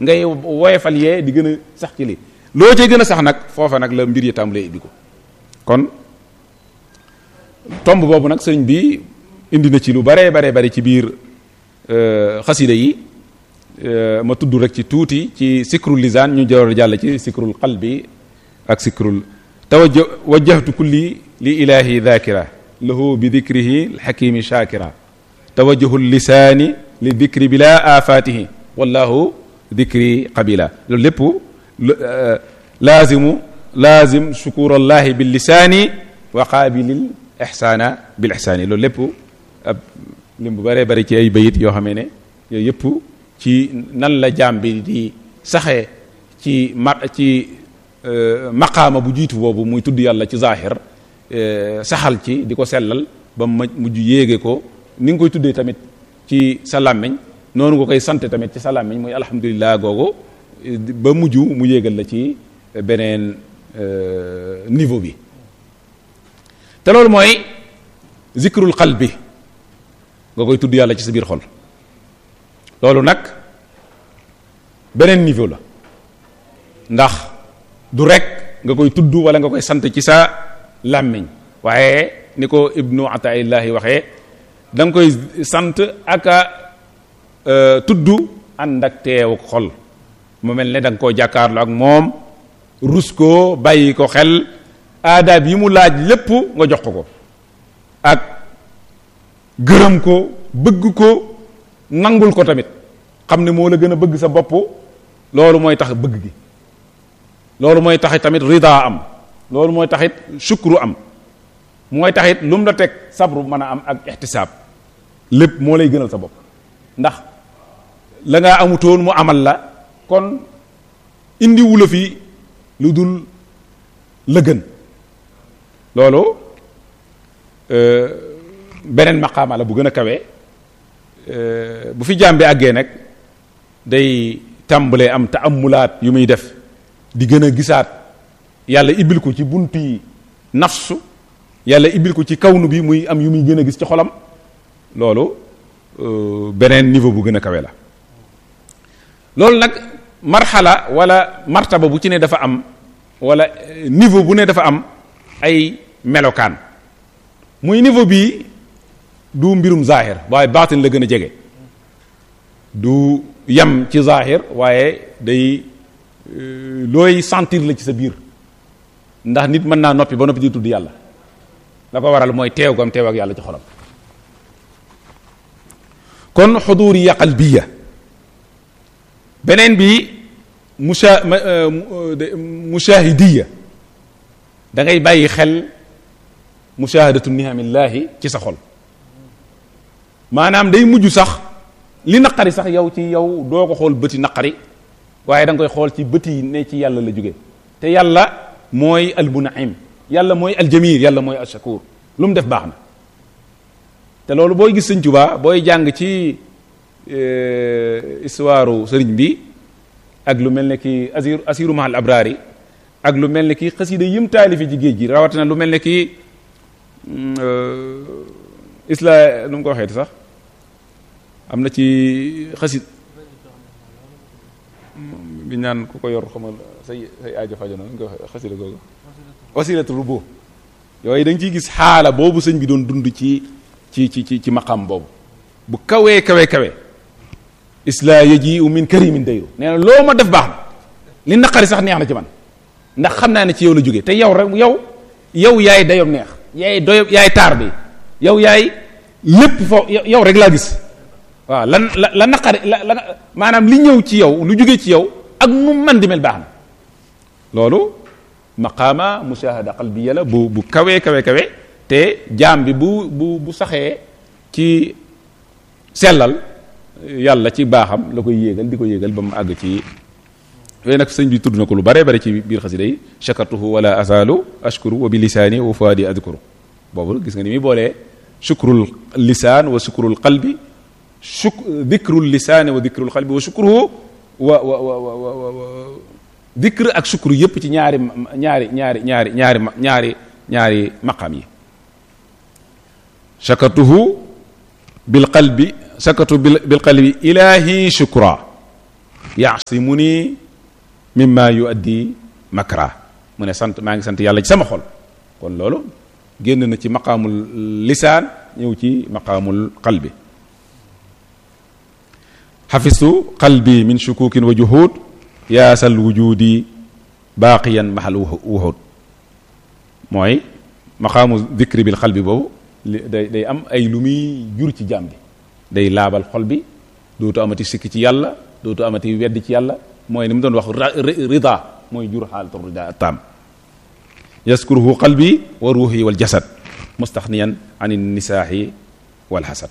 ngay woyefal yee di gën a sax ci lii loo cay gën a sax nag foofa nag la mbir yi tàmbalee ibbi ko kon tomb boobu nag sëriñ bi indi na ci lu baree baree bari ci biir xasida yi ma tudd rek ci tuuti ci sikrul lisaan ñu jawar jàll ci sikrul qalbi ak sikrul tawajja wajjahtu kulli li ilahi dhakira lahu bi dhikrihi alxakimi shakira tawajjahu lisaani li dhikri bila afatihi wallahu dhikri qabila loolu lépp laazimu laazim shukurallahi bil lisaani wa qaabilil ixsaana bil ixsaani loolu lépp ab lim bu bëree bëri ci ay bayit yoo xamee ne yooyu yëpp ci nan la jaam bi di saxee ci ma ci maqaama bu jiitu boobu muy tudd yàlla ci zaahir saxal ci di ko sellal ba mu mujj yéege ko ni nga koy tuddee tamit ci sa làmmiñ noonu nga koy sante tamit ci sa làmmiñ muy alhamdulilah googu ba mujj mu yéegal la ci beneen niveau bi te loolu mooy zikrul qalbi nga koy tudd yàlla ci sa biir xol loolu nag beneen niveau la ndax du rek nga koy tudd wala nga koy sant ci sa làmmiñ waaye ni ko ibnu ataillahi waxee da nga koy sant ak a tudd ànd ak teewu xol mu mel ne da nga koo jàkkaarloo ak moom rus ko bàyyi ko xel aadaab yi mu laaj lépp nga jox ko ko ak gërëm ko bëgg ko nangul ko tamit xam ne moo la gën a bëgg sa bopp loolu mooy tax bëgg gi loolu mooy taxit tamit rida am loolu mooy taxit shukru am mooy taxit lu mu la teg sabru mën a am ak ixtisaab lépp moo lay gënal sa bopp ndax la ngaa amutoon mu amal la kon indi wula fi lu dul la gën loolu beneen maqaama la bu gën a kawe bu fi jaam bi àggee nag day tàmbalee am taamulaat yu muy def di gën a gisaat yàlla ibbil ko ci bunti nafsu yàlla ibbil ko ci kawnu bi muy am yu muy gën a gis ci xolam loolu beneen niveau bu gën a kawe la loolu nag marxala wala martaba bu ci ne dafa am wala niveau bu ne dafa am ay melokaan muy niveau bii du mbirum zahir waaye baatin la gën a jege du yem ci zahir waaye day looy sentir la ci sa biir ndax nit mën naa noppi ba noppi di tudd yàlla la ko waral mooy teew gam teew ak yàlla ci xolam kon xuduriya qalbiya beneen bi musha mushahidiya da ngay bàyyi xel mushahadatu nihamillahi ci sa xol maanaam day mujj sax li naqari sax yow ci yow doo ko xool bëti naqari waaye da nga koy xool ci bëti ne ci yàlla la jóge te yàlla mooy almunaim yàlla mooy aljamil yàlla mooy ashakur lu mu def baax na te loolu booy gis sëñ Tuubaa booy jàng ci histoire sëriñ bi ak lu mel ne ki asir asiru mahal abrari ak lu mel ne ki xasida yim taalifi ci géej gi rawatina lu mel ne ki isla nu mu ko waxeeti sax am na ci xasid bi ñaan ku ko yor xamal say say aajo fajo na nga ko xasida googu wasilatu rubu yooyu da nga ciy gis xaala boobu sëñ bi doon dund ci ci ci ci ci maqam boobu bu kawee kawe kawe isla yaji u min karimin dayru nee na loo ma def baax na li naqari sax neex na ci man ndax xam naa ne ci yow la jógee te yow rek yow yow yaay dayom neex yaay doyo yaay taar bi yow yaay lépp foo yow rek laa gis waaw lan la la naqari la la maanaam li ñëw ci yow lu jógee ci yow ak nu man di mel baax na loolu maqaama mushahada qalbiya la bu bu kawee kawe kawe te jaam bi bu bu bu saxee ci sellal yàlla ci baaxam la koy yéegal di ko yéegal ba mu àgg ci yooyu nag sëñ bi tudd na ko lu bare bare ci biir xasida yi shakartuhu wala azalu ashkuru wa bi lisaani wa fuadi adkuru boobu gis nga ni muy boolee shukrul lisaan wa shukrul qalbi shuk dikrul lisaani wa dikrul qalbi wa shukruhu wa wa wa wa wa dikr ak shukru yépp ci ñaari ñaari ñaari ñaari ñaari ñaari ñaari maqam yi shakartuhu bil qalbi shakartu bil qalbi ilahi shukra yaasimuni mimma yuaddi makra mu ne sant maa ngi sant yàlla ci sama xol kon loolu génn na ci maqaamul lisaan ñëw ci maqaamul qalbi xafistu qalbi min shukukin wa juhud yaasal wujudi baaqiyan mahal wuhud mooy maqaamu dikri bil qalbi boobu li day day am ay lu muy jur ci jaam bi day laabal xol bi dootu amati sikki ci yàlla dootu amati wedd ci yàlla mooy ni mu doon wax rida mooy jur xaalatu rida taam yaskuruhu qalbi wa ruuhi wal jasad mustaxniyan an nisaahi wal xasad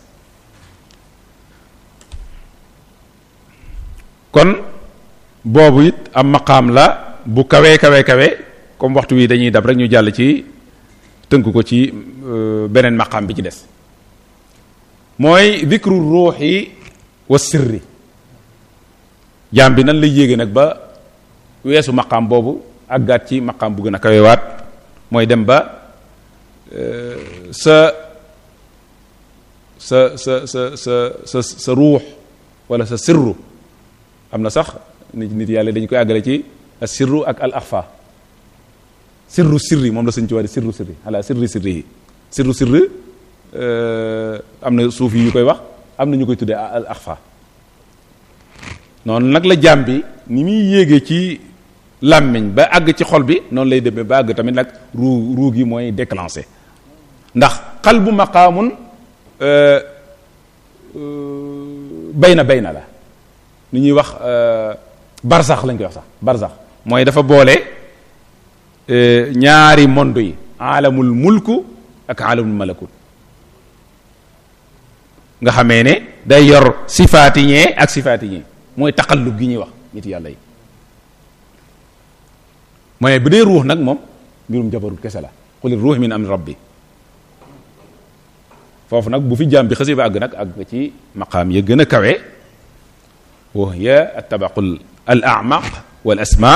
kon boobu it am maqaam la bu kawee kawee kawe comme waxtu wi dañuy dab rek ñu jàll ci tënk ko ci beneen maqaam bi ci des mooy dikru ruuxi wa sirri jaam bi nan lay yéege nag ba weesu maqaam boobu àggaat ci maqaam bu gën a kawewaat mooy dem ba sa sa sa sa sa sa sa ruux wala sa sirru am na sax nit nit yàlla dañu koy àggale ci al sirru ak al axfa sirru sirri moom la sëñ ci wax sirru sirri ala sirri sirri yi sirru sirri am na suuf yi ñu koy wax am na ñu koy tuddee al axfa noonu nag la jaam bi ni muy yéegee ci làmmiñ ba àgg ci xol bi noonu lay demee ba àgg tamit nag ruu ruu gi mooy déclenché ndax qalbu maqaamun bayna bayna la ni ñuy wax barsax lañ koy wax sax barsax mooy dafa boole ñaari monde yi aalamul mulku ak aalamul malakut nga xamee ne day yor sifaati ñee ak sifaati ñee mooy taqallub gi ñuy wax nit yàlla yi mooy bu dee ruux nag moom mbirum jabarut kese la quli ruux min amri rabbi foofu nag bu fi jaam bi xasi ba àgg nag àgg ci maqaam ya gën a kawe wa hiya attabaqul al amaq wal asma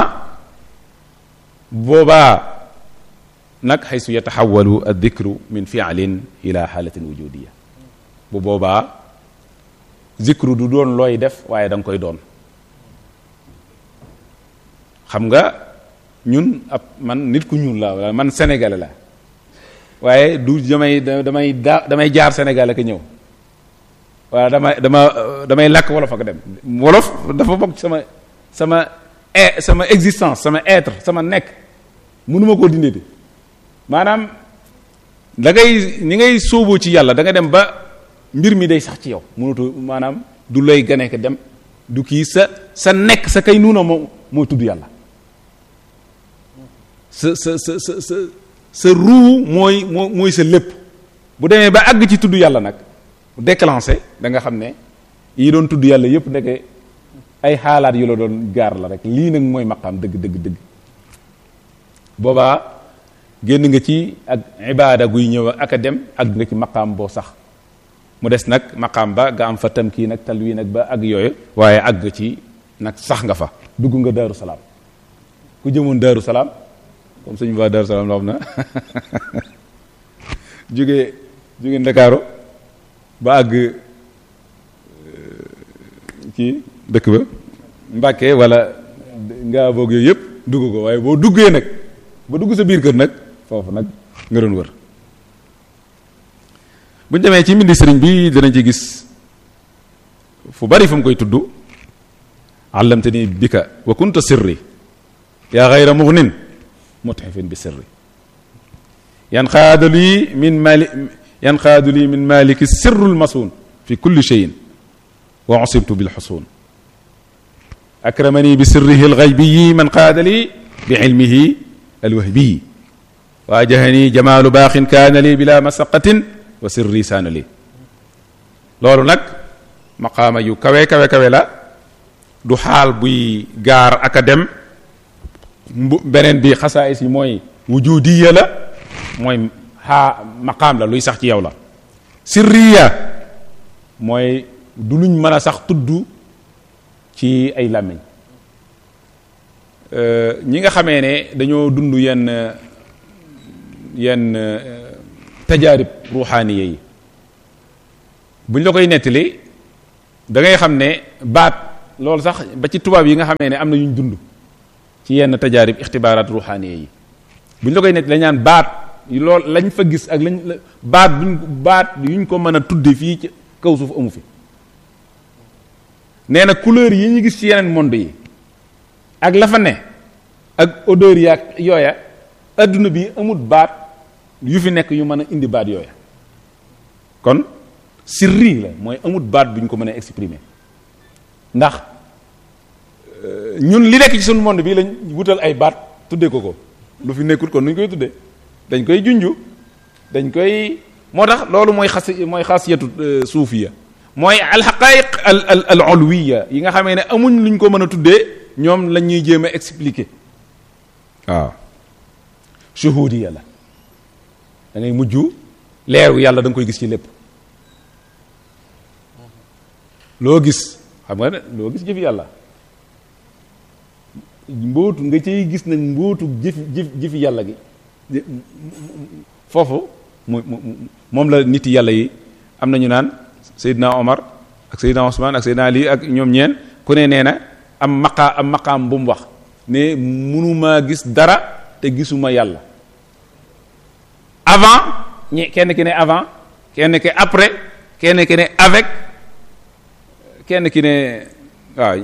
boobaa nag xaysu yataxawalu ad dikru min fialin ila xaalatin wujudiya bu boobaa zikru du doon looy def waaye da nga koy doon xam nga ñun ab man nit ku ñuul la wala man sénégalais la waaye du damay damay daa damay jaar Sénégal ak ñëw waaw dama dama damay làkk wolof ak dem wolof dafa bokk sama sama sama existence sama être sama nekk mënuma koo dindee maanaam da ngay ni ngay sóoboo ci yàlla da nga dem ba mbir mi day sax ci yow mënatu maanaam du lay gane ko dem du kii sa sa nekk sa kay nuuna moo moo tudd yàlla sa sa sa sa sa sa ruu mooy moo mooy sa lépp bu demee ba àgg ci tudd yàlla nag déclenché da nga xam ne yi doon tudd yàlla yépp ndeke ay xaalaat yu la doon gaar la rek lii nag mooy maqaam dëgg dëgg dëgg boobaa génn nga ci ak ibaada guy ñëw ak a dem àgg nga ci maqaam boo sax mu des nag maqaam ba nga am fa tamkii nag talwi nag ba àgg yooyu waaye àgg ci nag sax nga fa dugg nga daaru salaam ku jëmoon daaru salaam comme suñu waa daaru salaam la xam na jóge jóge ndakaaru ba àgg ci dëkk ba Mbàkke wala ngaa boog yooyu yëpp dugg ko waaye boo duggee nag ba dugg sa biir kër nag foofu nag nga doon wër bu ñu demee ci mbindi sëriñ bi danañ ci gis fu bari fu mu koy tudd allamtani bika wa kunta sirri yaa xayra mugnin mutxifin bi sirri yanqaadu lii min mali yanqaadu lii min maliki sirrul masuun fi kulli cheyin wa usibtu bil xusuun akramani bi sirrihi alxaybiyi man qaada lii bi ilmihi alwahbiyi waajahani jamaalu baaxin kaana lii bila masaqatin wa sirri saana lii loolu nag maqaama yu kawe kawe kawe la du xaal buy gaar ak a dem mbu beneen bi xasaayis yi mooy wujudiya la mooy xaa maqaam la luy sax ci yow la sirriya mooy du luñ mën a sax tudd ci ay làmmiñ ñi nga xamee ne dañoo dund yenn yenn tajaarib ruuxaaniya yi buñ la koy nettali da ngay xam ne baat loolu sax ba ci tubaab yi nga xamee ne am na yuñ dund ci yenn tajaarib ixtibaaraat ruuxaaniye yi buñ la koy nekk lañ naan baat lool lañ fa gis ak lañ baat buñ baat yuñ ko mën a tudde fii ci kaw suuf amu fi nee na couleur yi ñu gis ci yeneen monde yi ak la fa ne ak odeur yi ak yooya adduna bi amut baat yu fi nekk yu mën a indi baat yooya kon sirri la mooy amut baat bu ñu ko mën a exprimer ndax ñun li nekk ci sunu monde bi lañ wutal ay baat tuddee ko ko lu fi nekkul kon nuñ koy tuddee dañ koy junju dañ koy moo tax loolu mooy xas mooy xasiyatu suufiya mooy alxaqaiq al al al ulwiya yi nga xamee ne amuñ luñ ko mën a tuddee ñoom lañ ñuy jéem a expliquer waaw shuhudiya la da ngay mujj leeru yàlla da nga koy gis ci lépp loo gis xam nga ne loo gis jëfi yàlla mbootu nga cay gis nag mbootu jëfi jëf jëfi yàlla gi foofu mu moom la nit yàlla yi am na ñu naan Seydina Omar ak Seydina Ousmane ak Seydina Ali ak ñoom ñeen ku ne nee na am maqaa am maqaam bu mu wax ne mënumaa gis dara te gisuma yàlla avant ñi kenn ki ne avant kenn ki après kenn ki ne avec kenn ki ne waaw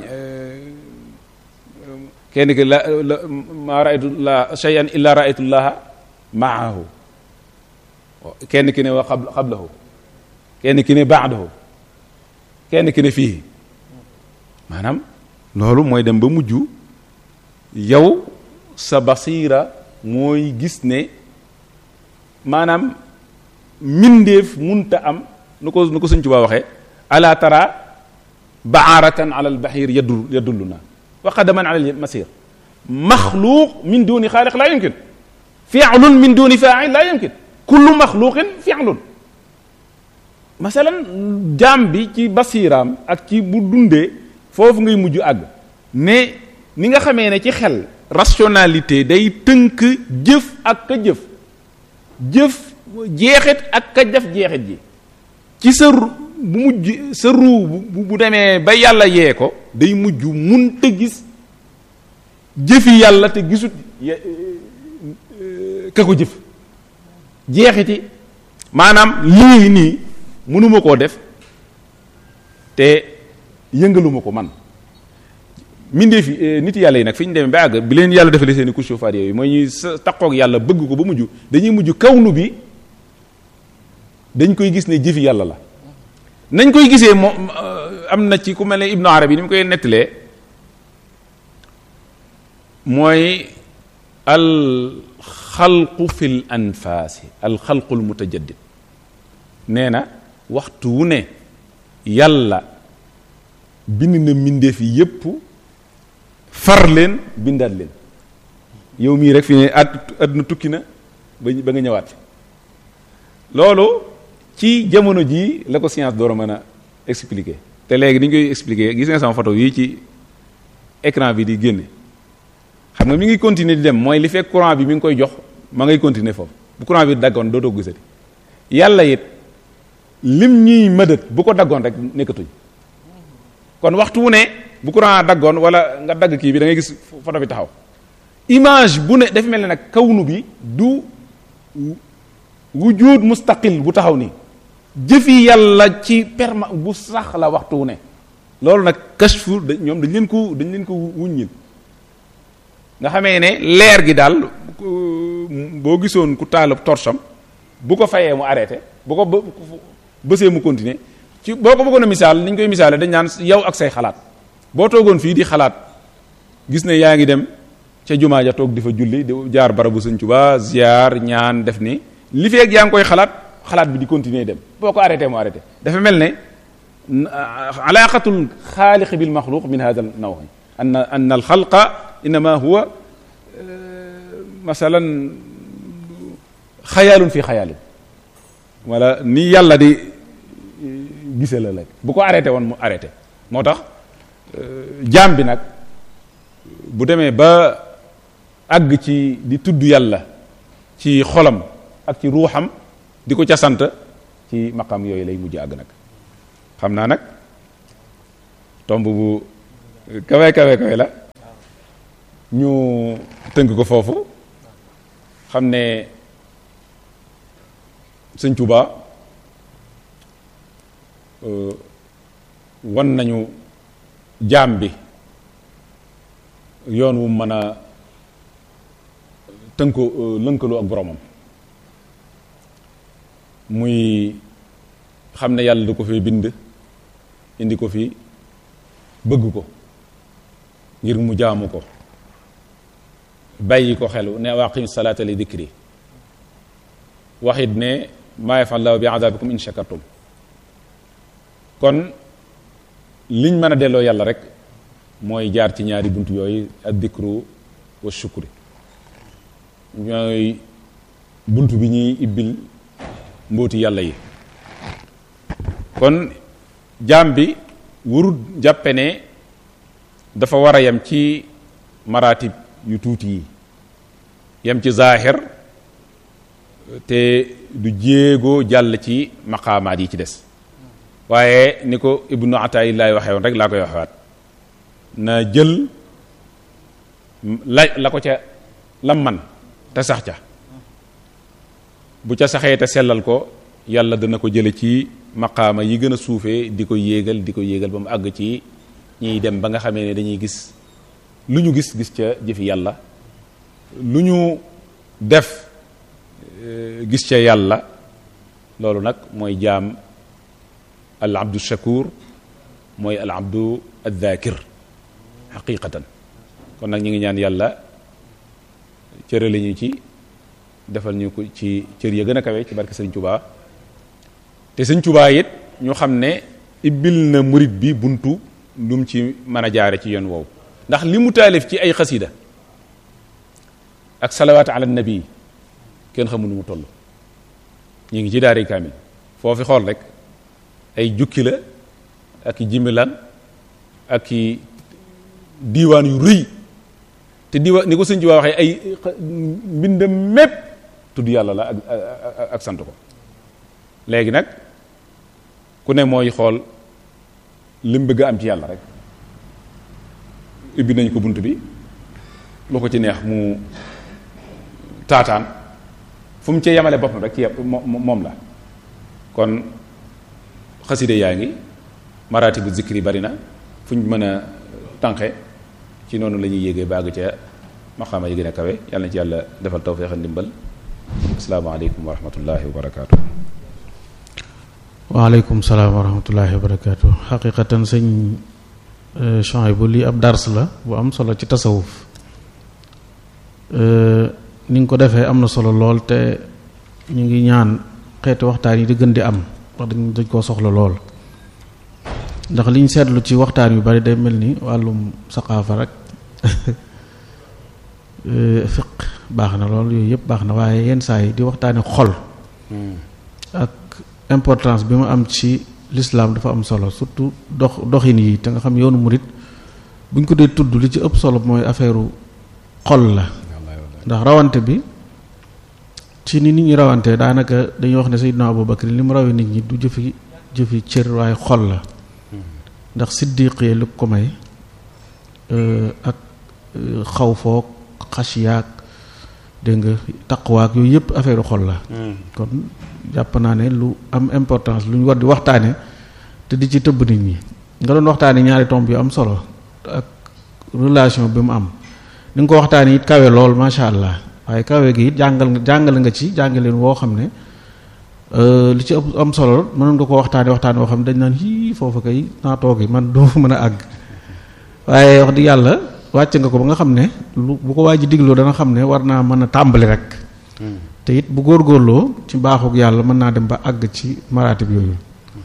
kenn ki la la ma raaytu la shay'an illa raaytu llaha maahu kenn ki ne wa xab xablahu kenn ki ne baadahu kenn ki ne fii maanaam loolu mooy dem ba mujj yow sa basiira mooy gis ne maanaam mindeef munta am nu ko nu ko Sëñ Tuubaa waxee ala tara baaratan ala albaxiir yadul yadulluna wa qadaman ala almasir maxluuq min duni xaaliq laa yumkin fi'lun min duni faa'il laa yumkin kullu maxluuqin fi'lun masalan jaam bi ci basiiraam ak ci bu dundee foofu ngay mujj àgg ne ni nga xamee ne ci xel rationalité day tënk jëf ak ka jëf jëf jeexit ak ka def jeexit ji ci sa bu mujj sa ruu bu bu demee ba yàlla yee ko day mujj mun te gis jëfi yàlla te gisut ka ko jëf jeexiti maanaam lii nii mënuma koo def te yëngaluma ko man mindee fi nit yàlla yi nag fi ñu demee ba àgg bi leen yàlla defalee seen i couche chauffage yooyu mooy ñuy sa taqoog yàlla bëgg ko ba mujj dañuy mujj kawnu bi dañ koy gis ne jëfi yàlla la nañ koy gisee moom am na ci ku mel ne Ibnu Arabi ni mu koy nettalee mooy al xalqu fil anfaasi al xalqul mutajaddid nee na waxtu wu ne yàlla bind na mbindeef yi yépp far leen bindaat leen yow mii rek fi ne at àdduna tukki na ba ba nga ñëwaat loolu ci jamono jii la ko science door a mën a expliquer te léegi ni ñu koy expliquer gis nga sama photo yii ci écran bi di génne xam nga mi ngi continuer di dem mooy li fekk courant bi mi ngi koy jox ma ngay continuer foofu bu courant bi daggoon dootoo ko gisati yàlla it lim ñuy mëdët bu ko daggoon rek nekkatuñ kon waxtu wu ne bu courant daggoon wala nga dagg kii bi da ngay gis photo bi taxaw image bu ne dafa mel ne nag kawnu bi du wujud mustaqil bu taxaw nii jëfi yàlla ci perma bu sax la waxtu wu ne loolu nag kashfu da ñoom dañ leen ko dañ leen ko wuññil nga xamee ne leer gi daal boo gisoon ku taalub torsam bu ko fayee mu arrêté bu ko bësee mu continuer ci boo ko bëggoon a misaal ni ñu koy misaale dañ naan yow ak say xalaat boo toogoon fii di xalaat gis ne yaa ngi dem ca jumaa ja toog di fa julli di jaar barabu Sëñ Tuubaa ziar ñaan def ni li feeg yaa ngi koy xalaat xalaat bi di continuer dem boo ko arrêté mu arrêté dafa mel ne alaqatul xaaliq bil maxluq min hada naw anna anna al xalqa innama huwa masalan xayaalun fi xayaalin wala ni yàlla di gise la rek bu ko arrêté woon mu arrêté moo tax jaam bi nag bu demee ba àgg ci di tudd yàlla ci xolam ak ci ruuxam di ko ca sant ci maqam yooyu lay mujj àgg nag xam naa nag tomb bu kawe kawe kawe la ñu tënk ko foofu xam ne sëñ Tuuba wan nañu jaam bi yoon wu mën a tënko lënkaloo ak boromam muy xam ne yàlla du ko fi bind indi ko fi bëgg ko ngir mu jaamu ko bàyyi ko xelu ne waqim salaata li dikri waxit ne maa yafallahu bi adabikum in shakartum kon liñ mën a delloo yàlla rek mooy jaar ci ñaari bunt yooyu ak dikru wa shukri ñooy bunt bi ñuy ibbil mbóoti yàlla yi kon jaam bi warut jàppe ne dafa war a yem ci maratib yu tuuti yi yem ci zaahir te du jéego jàll ci maqaamaat yi ci des waaye ni ko ibnu ataayillaay waxee woon rek laa koy waxewaat na jël la la ko ca lam man te sax ca bu ca saxee te sellal ko yàlla dana ko jële ci maqaama yi gën a suufee di ko yéegal di ko yéegal ba mu àgg ci ñiy dem ba nga xamee ne dañuy gis lu ñu gis gis ca jëfi yàlla lu ñu def gis ca yàlla loolu nag mooy jaam al abdu shakur mooy al abdu al dhakir xaqiqatan kon nag ñu ngi ñaan yàlla cërale ñu ci defal ñu ko ci cër ya gën a kawe ci barke sëñ Tuubaa te sëñ Tuubaa it ñu xam ne ibbil na murit bi buntu lu mu ci mën a jaare ci yoon woowu ndax li mu taalif ci ay xasida ak salawaat ala nabi kenn xamul nu mu toll ñu ngi ci daari kaamil foofi xool rek ay jukki la ak i jimilan ak i diiwaan yu rëy te diiwaan ni ko sëñ Tuubaa waxee ay mbindam mépp tudd yàlla la ak ak sant ko léegi nag ku ne mooy xool lim bëgg a am ci yàlla rek ubbi nañ ko bunt bi lu ko ci neex mu taataan fu mu cee yemale boppam rek ci moom la kon xaside yaa ngi maraati bu zikri bari na fu ñu mën a tànqe ci noonu la ñuy yéegee bàgg ca maqaama yi gën a kawe yàlla na ci yàlla defal tawfeex ak ndimbal asalaamaaleykum wa rahmatullahi wa barakaatu. waaleykum salaam wa rahmatullahi wa barakaatu xaqiqatan sëñ Chouaïbou lii ab dars la bu am solo ci tasawuf ni nga ko defee am na solo lool te ñu ngi ñaan xeeti waxtaan yi di gën di am wax dañ dañ koo soxla lool ndax liñ seetlu ci waxtaan yu bari day mel ni wàllum saqaafa rek fiq baax na lool yooyu yëpp baax na waaye yenn saa yi di waxtaane xol ak importance bi mu am ci l'islam dafa am solo surtout dox doxin yi te nga xam yoonu murit buñ ko dee tudd li ci ëpp solo mooy affaire xol la ndax rawante bi ci ni nit ñi rawante daanaka dañuy wax ne Seydina Abubakar li mu rawee nit ñi du jëfi jëfi cër waaye xol la ndax siddiqee lu ko may ak xaw foog xasiyaak dégg nga taqwaak yooyu yëpp affaire xol la kon jàpp naa ne lu am importance lu ñu war di waxtaane te di ci tëbb nit ñi nga doon waxtaane ñaari tomb yu am solo ak relation bi mu am ni nga ko waxtaane it kawe lool macha allah waaye kawe gi it jàngal nga jàngale nga ci jàngaleen woo xam ne li ci am solo mënoon nga ko waxtaane waxtaane woo xam ne dañ naan hii foofu kay naa toogi man doo fa mën a àgg waaye wax di yàlla wàcc nga ko ba nga xam ne lu bu ko waa ji digloo dana xam ne war naa mën a tàmbali rek te it bu góorgóorloo ci mbaaxug yàlla mën naa dem ba àgg ci maratib yooyu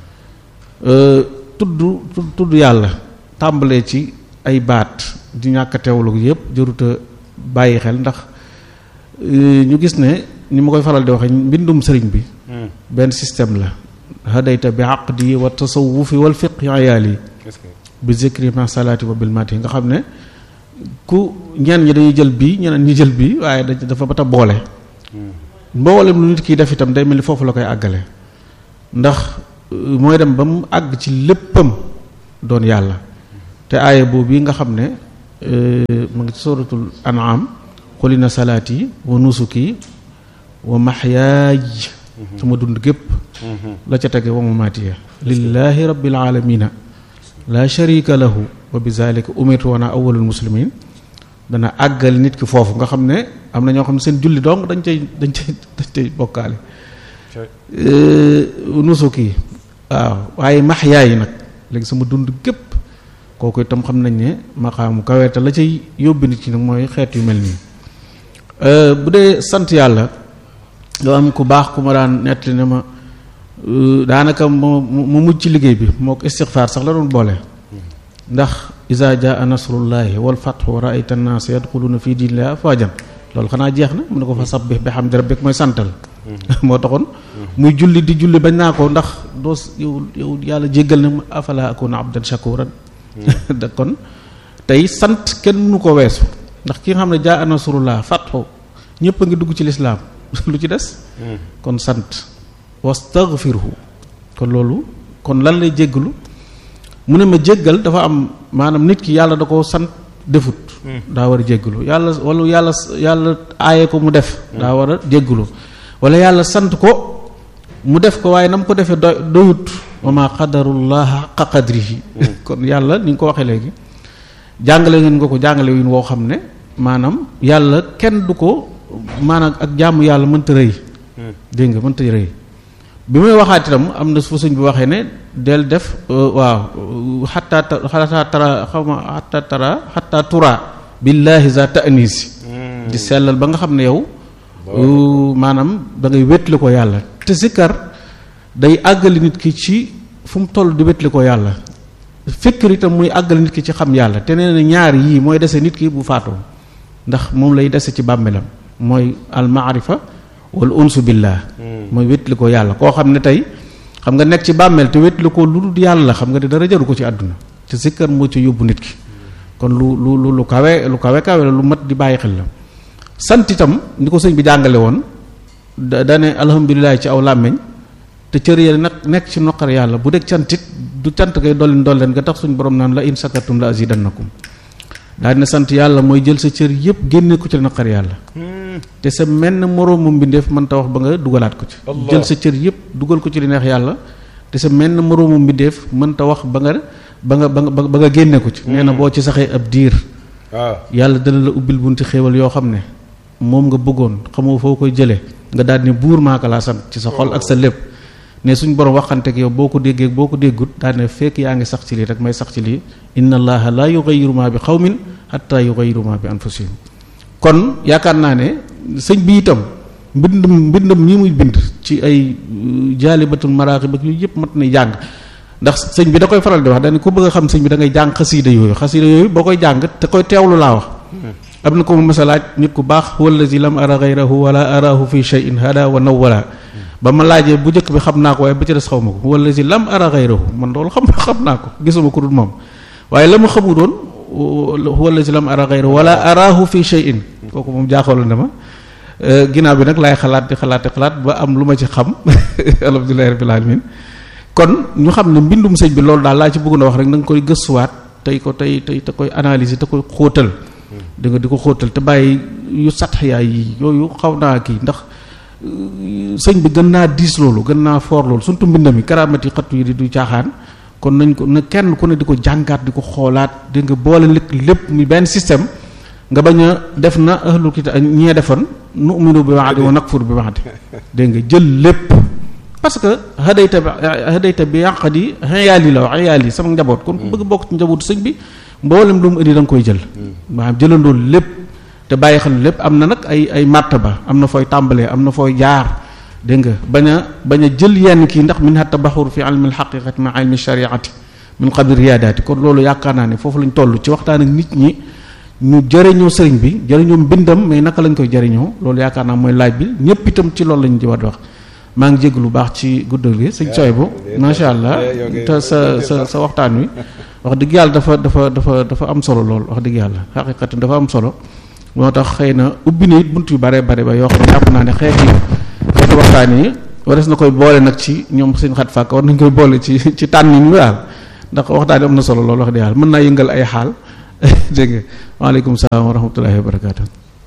tudd tudd yàlla tàmbalee ci ay baat di ñàkk a teewlu yëpp jëruta bàyyi xel ndax ñu gis ne ni ma koy faral di waxe mbindum sëriñ bi benn système la hadayta bi aqdi wa tasawufi wal fiqhi ayaali bi zikri ma salaati wa bil mati nga xam ne ku ñenn ñi dañuy jël bii ñeneen ñi jël bii waaye dafa bata boole mboolem lu nit kiy def itam day mel ni foofu la koy àggale ndax mooy dem ba mu àgg ci léppam doon yàlla te aaya boobu yi nga xam ne mu ngi ci suratul an'am xulina salaati wa nusuki wa maxyaaj sama dund gépp la ca tege wa mamaatiya lillahi rabbil alamina la sharika lahu wa bi zalika umirtu wana awwalul muslimin dana àggal nit ki foofu nga xam ne am na ñoo xam ne seen julli dong dañ cay dañ cay dañ cay bokkaale nusuki waaw waaye maxyaa yi nag léegi sama dund gépp kooku itam xam nañ ne maqaamu kaweeta la cay yóbbi nit ki nag mooy xeet yu mel nii bu dee sant yàlla doo am ku baax ku ma daan nettali ne ma daanaka mu mu mujj ci liggéey bi moo ko istixfaar sax la doon boole ndax iza jaa nasrullahi wal fathu wa ra'ayta an-nas yadkhuluna fi dinillahi afwajan loolu xanaa jeex na mu ne ko fa sabbih bihamdi rabbik mooy santal moo taxoon muy julli di julli bañ naa ko ndax doo yow yow yàlla jéggal na afala akuna abdan shakuran da kon tey sant kenn mënu ko weesu ndax ki nga xam ne jaa nasrullah fathu ñëpp a ngi dugg ci lislaam lu ci des kon sant wastaghfirhu kon loolu kon lan lay jéggalu mu ne ma jéggal dafa am maanaam nit ki yàlla da ko sant defut daa war a jéggalu yàlla wala yàlla yàlla aaye ko mu def daa war a jéggalu wala yàlla sant ko mu def ko waaye na mu ko defee doy doyut wa ma qadarullah xaqa qadrihi kon yàlla ni nga ko waxee léegi jàngale ngeen nga ko jàngale yin woo xam ne maanaam yàlla kenn du ko maanaam ak jàmm yàlla mënta rëy dégg nga mënta rëy bi may waxaat itam am na fu suñ bi waxee ne del def waaw xataa xataa tara xaw ma xataa tara xataa tura billahi za ta'nisi di sellal ba nga xam ne yow maanaam da ngay wétli ko yàlla te sikkar day àggali nit ki ci fu mu toll di wétli ko yàlla fikkir itam muy àggali nit ki ci xam yàlla te nee na ñaar yii mooy dese nit ki bu faatoo ndax moom lay dese ci bàmmeelam mooy al maarifa wal unsu billah mooy wétli ko yàlla koo xam ne tey xam nga nekk ci bàmmeel te wétli ko lu dul yàlla xam nga ne dara jaru ko ci àdduna te sikkar moo ci yóbbu nit ki kon lu lu lu lu kawe lu kawe kawe la lu mat di bàyyi xel la sant itam ni ko sëñ bi jàngale woon da dane alhamdulilah ci aw làmmeñ te cër ya nag nekk ci noqar yàlla bu dee cantit du cant ngay dolli dolleen nga tax suñ borom naan la in sakartum la azidannakum daal dina sant yàlla mooy jël sa cër yëpp génne ko ci naqar yàlla te sa menn moroomu mbindeef mën ta wax ba nga dugalaat ko ci jël sa cër yëpp dugal ko ci li neex yàlla te sa menn moroomu mbindeef mën ta wax ba nga ba nga ba nga ba nga génne ko ci nee na boo ci saxee ab diir yàlla dana la ubbil bunti xéewal yoo xam ne moom nga bëggoon xamoo foo koy jëlee nga daal ni buur maaka laa sant ci sa xol ak sa lépp ne suñ borom waxante ak yow boo ko déggee boo ko déggut daal ne fekk yaa ngi sax ci lii rek may sax ci lii inna allaha la yughayyiru ma bi xawmin hatta yughayyiru ma bi anfusihim kon yaakaar naa ne sëñ bi itam mbindum mbindum ñi muy bind ci ay jaalibatul maraaxib ak yooyu yëpp mat na jàng ndax sëñ bi da koy faral di wax dañ ko bëgg a xam sëñ bi da ngay jàng xasiida yooyu xasiida yooyu boo koy jàng te koy teewlu laa wax am na ko mu masa laaj nit ku baax wallazi lam ara ghayrahu wala arahu fi shay'in hada wa nawwala ba ma laajee bu njëkk bi xam naa ko waaye ba ci des xaw ma ko wallazi lam ara ghayrahu man loolu xam xam naa ko gisuma ko dul moom waaye la ma xamu doon wallazi lam ara ghayrahu wala arahu fi shay'in kooku moom jaaxaloon na ma ginnaaw bi nag laay xalaat di xalaat di xalaat ba am lu ma ci xam alhamdulillahi rabbil alamin kon ñu xam ne mbindum sëñ bi loolu daal laa ci bëgg na wax rek na nga koy gëstuwaat tey ko tey tey te koy analyser te koy xóotal da nga di ko xóotal te bàyyi yu satxiyaay yi yooyu xaw naa kii ndax sëñ bi gën naa diis loolu gën naa foor loolu surtout mbindam yi karaamati xattu yi di du caaxaan kon nañ ko na kenn ku ne di ko jàngaat di ko xoolaat di nga boole lépp lépp mi benn système nga bañ a def na ahlul kitaab ñee defoon nu'minu bi ba'di wa nakfur bi ba'di dégg nga jël lépp parce que hadayta bi hadayta bi yàq di xeyaal yi la wax xeyaal yi sama njaboot kon ku bëgg bokk ci njabootu sëñ bi mboolem lu mu indi da nga koy jël maanaam jëlandoo lépp te bàyyi xel lépp am na nag ay ay martaba am na fooy tàmbalee am na fooy jaar dégg nga bañ a bañ a jël yenn kii ndax min hatta baxur fi ilmi alxaqiqati ma ilmi shariati min qabli riyaadaati kon loolu yaakaar naa ne foofu lañ toll ci waxtaan ak nit ñi ñu jëriñoo sëriñ bi jëriñoo mbindam mais naka lañ koy jëriñoo loolu yaakaar naa mooy laaj bi ñëpp itam ci loolu lañ ci war di wax maa ngi jégg lu baax ci guddal gi sëñ sooy bu macha allah te sa sa sa waxtaan wi wax dëgg yàlla dafa dafa dafa dafa am solo lool wax dëgg yàlla xaqiqati dafa am solo moo tax xëy na ubbi na it bunt yu bare bare ba yoo xam ne jàpp naa ne xeeti xeeti waxtaan yi wares na koy boole nag ci ñoom sëñ xat fàkk war nañ koy boole ci ci tànnin wi daal ndax waxtaan am na solo loolu wax dëgg yàlla mën naa yëngal ay xaal dégg nga waaleykum salaam wa rahmatullahi wa barakaatu.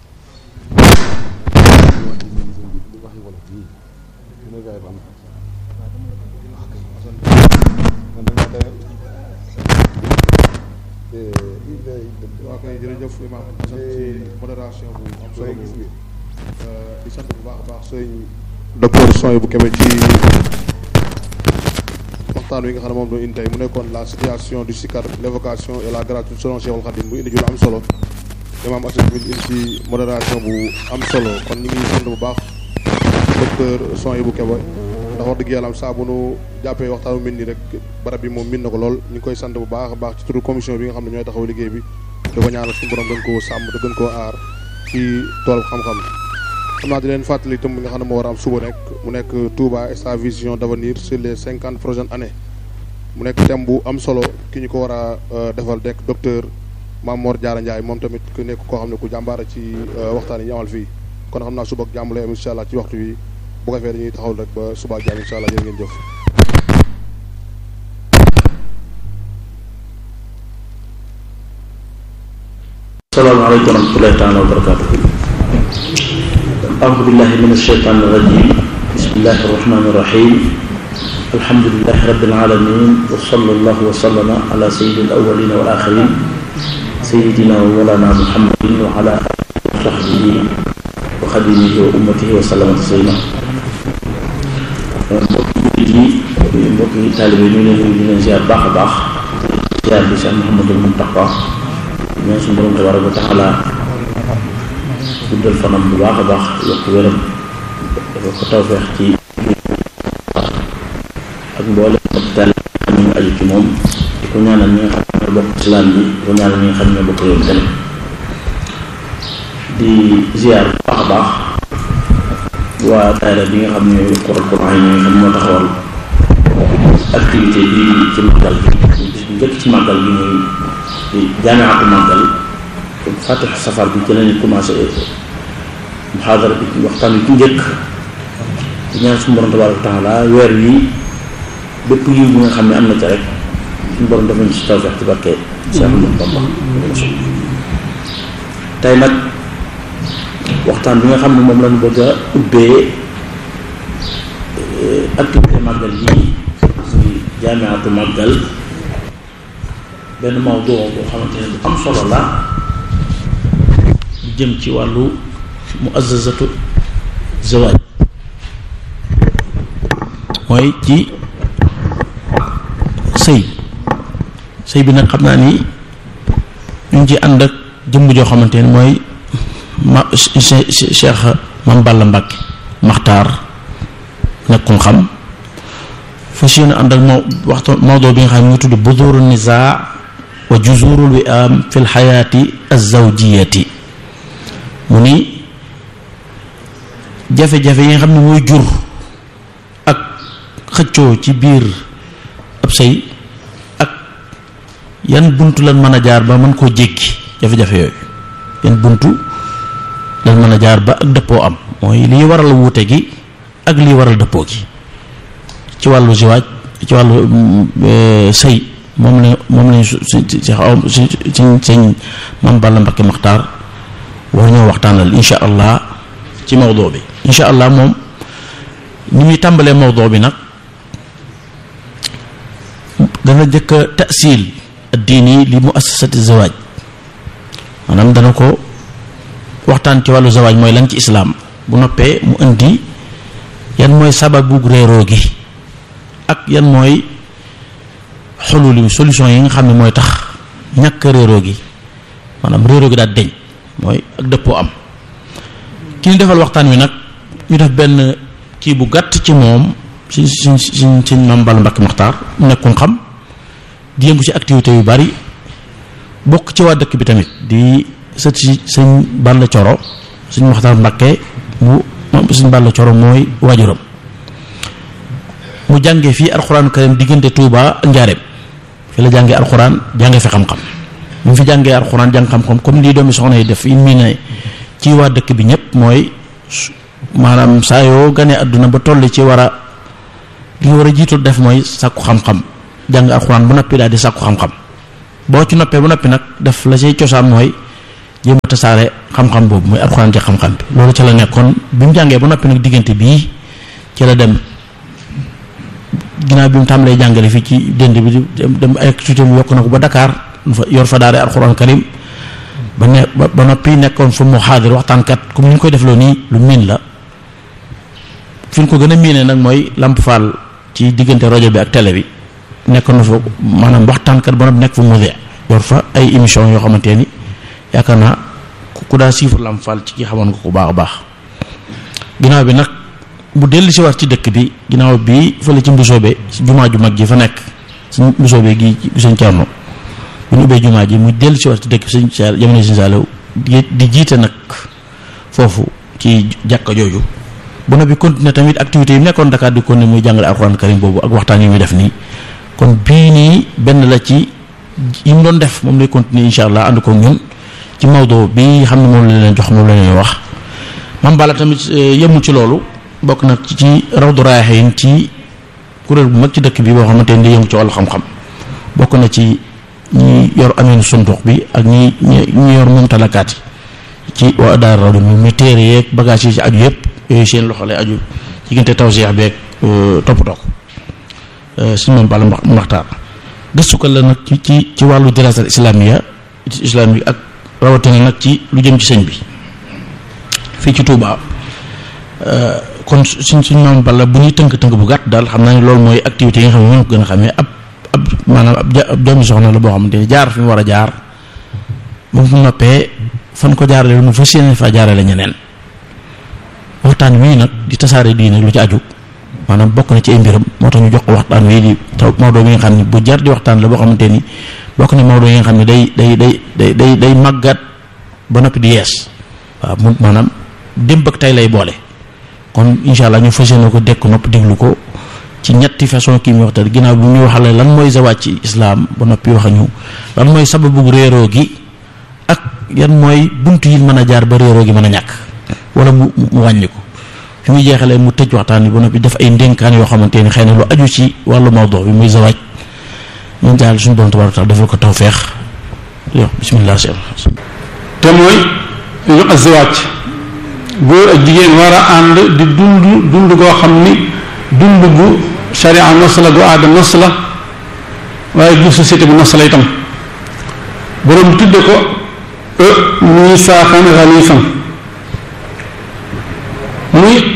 waaw kay jërëjëf imam sant ci modération bu am solo boobu di sant bu baax a baax sëñ docteur Soy bu Kébé ci waxtaan wi nga xam ne moom doon indi tey mu nekkoon la situation du sikar l'évocation et la gratuité selon Cheikhul Khadim bu indi ju lu am solo imam Assane mi indi ci modération bu am solo kon ñu ngi sant bu baax docteur Soy bu Kébé ndax wax dëgg yàlla am saa bu nu jàppee waxtaan bu mel nii rek barab bi moom min na ko lool ñu ngi koy sant bu baax a baax ci turu commission bi nga xam ne ñooy taxaw liggéey bi di ko ñaanal suñu borom gën koo sàmm te gën koo aar ci tool xam-xam xam naa di leen fàttali itam bi nga xam ne moo war a am suba rek mu nekk Touba et sa vision d'avenir sur les cinquante prochaines années mu nekk thème bu am solo ki ñu ko war a defal dekk docteur Mamor Diarra Ndiaye moom tamit ku nekk koo xam ne ku jàmbaara ci waxtaan yi ñu amal fii kon xam naa suba ak jàmm lay am incha allah ci waxtu wi bu ko fee dañuy taxaw rek ba suba ak jàmm incha allah jërë ngeen jëf. asalaamaaleykum wa rahmatullahi taala wa barakatuhu aoudu billahi min alsheytan irrajim bismillahi arrahmani irrahim alhamdulilahi rabbil alamin wa sallallahu wa sallama ala sayyidi alawalina wal axirin sayidina wa mawlana muhammadin wa ala alihi wa sahbihi wa xadimihi wa ummatihi wa sallama taslima mbokki jullit yi mbokki taalibe ñu leen di leen ziar baax a baax ziar bi Cheikh Mouhamadul Muntaqa ñaan suñu borom tabaraka wa taala guddal fanam bu baax a baax yokk wéram dafa ko tawfeex ci ak mboole hôpital ñu ngi aju ci moom di ko ñaanal ñi nga xam ne bokk islam bi di ko ñaanal ñi nga xam ne bokk réew mi tamit di ziar bu baax a baax waa daayira bi nga xam ne Qur'an Qur'an yi nga xam moo taxawal activité bi ci màggal bi bis bu njëkk ci màggal bi muy jaamiatu màggal fatix safar bi ci lañu commencé muhaadara bi waxtaan bi ci njëkk di ñaan suñu borom tabaaraka wa taala weer wi bépp yiw bi nga xam ne am na ca rek suñu borom dafa ñu si tawfeex ci barke Cheikh Ahmadou Bamba tey nag waxtaan bi nga xam ne moom lañu bëgg a ubbee activité màggal yi muy jaamiatu màggal benn mawdu boo xamante ne bu am solo la lu jëm ci wàllu muassasatu zawaaj mooy ci sëy sëy bi nag xam naa ni ñu ngi ci ànd ak jëmm joo xamante ne mooy ma Cheikh Mam Balla Mbàkke Maxtaar nekkul xam fas yéene ànd ak moo waxtu mawdu bi nga xam ne mu ngi tudd buduru nizaa wa juzurul wi'am fi lxayaati alzawjiyati mu ni jafe-jafe yi nga xam ne mooy jur ak xëccoo ci biir ab sëy ak yan buntu lan mën a jaar ba mën koo jéggi jafe-jafe yooyu yan buntu lan mën a jaar ba ak dëppoo am mooy liy waral wuute gi ak liy waral dëppoo gi ci wàllu ziwaaj ci wàllu sëy moom la moom lañ su si si si si sëñ Mam Balla Mbakke Maxtaar war ñoo waxtaanal insha allah ci mawdoo bi insha allah moom ni muy tàmbalee mawdoo bi nag dana jëkk a tasil addiini li muassasati zawaaj maanaam dana ko waxtaan ci wàllu zawaaj mooy lan ci islaam bu noppee mu indi yan mooy sababu réeroo gi ak yan mooy xulul solution yi nga xam ne mooy tax ñàkk réeroo gi maanaam réeroo gi daal deñ mooy ak dëppoo am ki ñu defal waxtaan wi nag ñu def benn kii bu gàtt ci moom si si si si Mam Balla Mbakke Maxtaar nekkul xam di yëngu ci activité yu bari bokk ci waa dëkk bi tamit di sët si sëñ Balla Coro sëñ Maxtaar Mbakke mu sëñ Balla Coro mooy waajuram mu jàngee fii alxuraanu karim diggante Touba ak Njaareem fi la jàngee alxuraan jàngee fi xam-xam mu fi jàngee alxuraan jàng xam-xam comme lii doomi soxna yi def yi mii ne ci waa dëkk bi ñëpp mooy maanaam saa yoo ganee àdduna ba toll ci war a li nga war a jiitu def mooy sàkku xam-xam jàng alxuraan ba noppi daal di sàkku xam-xam boo ci noppee ba noppi nag def la say cosaan mooy jéem a tasaare xam-xam boobu muy alxuraan ci xam-xam bi loolu ci la nekkoon bi mu jàngee ba noppi nag diggante bii ci la dem ginnaaw bi mu tàmbalee jàngale fii ci dënd bi di dem ay activité mu yokk na ko ba Dakar yor fa daare alxuraan karim ba ne ba noppi nekkoon fu mu xaadir waxtaankat comme ni ñu koy defloo nii lu miin la fi ñu ko gën a miinee nag mooy Lamp Fall ci diggante rajo bi ak télé bi nekkoon na fa maanaam waxtaankat ba noppi nekk fu mu yor fa ay émission yoo xamante ni yaakaar naa ku daa siifar Lamp Fall ci ki xamoon nga ko baax a baax ginnaaw bi nag bu dellu si waat ci dëkk bi ginnaaw bi fële ci mbusoobe ci jumaa ju mag ji fa nekk ci mbusoobe gi sëñ Cerno bu ñu ubbee jumaa ji mu dellu si waat ci dëkk bi sëñ Saal jamono sëñ Saaliw di jiite nag foofu ci jàkka jooju bu na bi continuer tamit activités yi nekkoon Dakar di continuer muy jàngale alxuraan karim boobu ak waxtaan yi muy def nii kon bii nii benn la ci yi mu doon def moom lay continuer insha allah ànd ko ñun ci Maodo bi xam ne moom la leen jox moom la leen wax Mame Balla tamit yemul ci loolu bokk nag ci Rawdu Rayaahiin ci kuréel bu mag ci dëkk bi boo xamante ni day yëngu ci wàllu xam-xam bokk na ci ñi yor ameen sundux bi ak ñi ñi yor moom talakaat yi ci waa daara rawdu mi mi téere yeeg bagage yi ci aju yëpp yooyu seen loxo lay aju diggante tawseex beeg toppatoo ko suñu Mame Balla Maxtaar gëstu ko la nag ci ci ci wàllu dirasal islamiya islamique ak rawatina nag ci lu jëm ci sëñ bi fii ci Touba kon suñ suñ Mame Balla bu ñuy tënk-tënk bu gàtt daal xam naa ne loolu mooy activité yi nga xam ne moom ko gën a xamee ab ab maanaam ab doomi soxna la boo xamante ne jaar fi mu war a jaar bu mu noppee fan ko jaarale mu fas yéene faa jaarale ñeneen waxtaan wii nag di tasaare diine lu ci aju maanaam bokk na ci ay mbiram moo tax ñu jox ko waxtaan wii di taw Maodo mi nga xam ne bu jar di waxtaan la boo xamante ni bokk na Maodo yi nga xam ne day day day day day day màggat ba noppi di yees waaw mu maanaam démb ak tey lay boole kon incha allah ñu fas yéene ko dekk nopp déglu ko ci ñetti façon kii mu waxtaan ginnaaw bu ñu waxale lan mooy zawaaj ci islaam ba noppi wax ñu lan mooy sababu réeroo gi ak yan mooy bunt yi mën a jaar ba réeroo gi mën a ñàkk wala mu mu wàññi ko fi muy jeexalee mu tëj waxtaan bi ba noppi def ay ndénkaan yoo xamante ni xëy na lu aju ci wàllu mawdo bi muy zawaaj ñun daal suñu borom tabaaraka taala defal ko tawfeex yo bismillah te mooy ñu azwaaj góor ak jigéen war a ànd di dund dund goo xam ni dund gu sharia nos la gu aada nos la waaye gu société bu nos la itam boroom tudde ko e ñuy saaxan xaliifan muy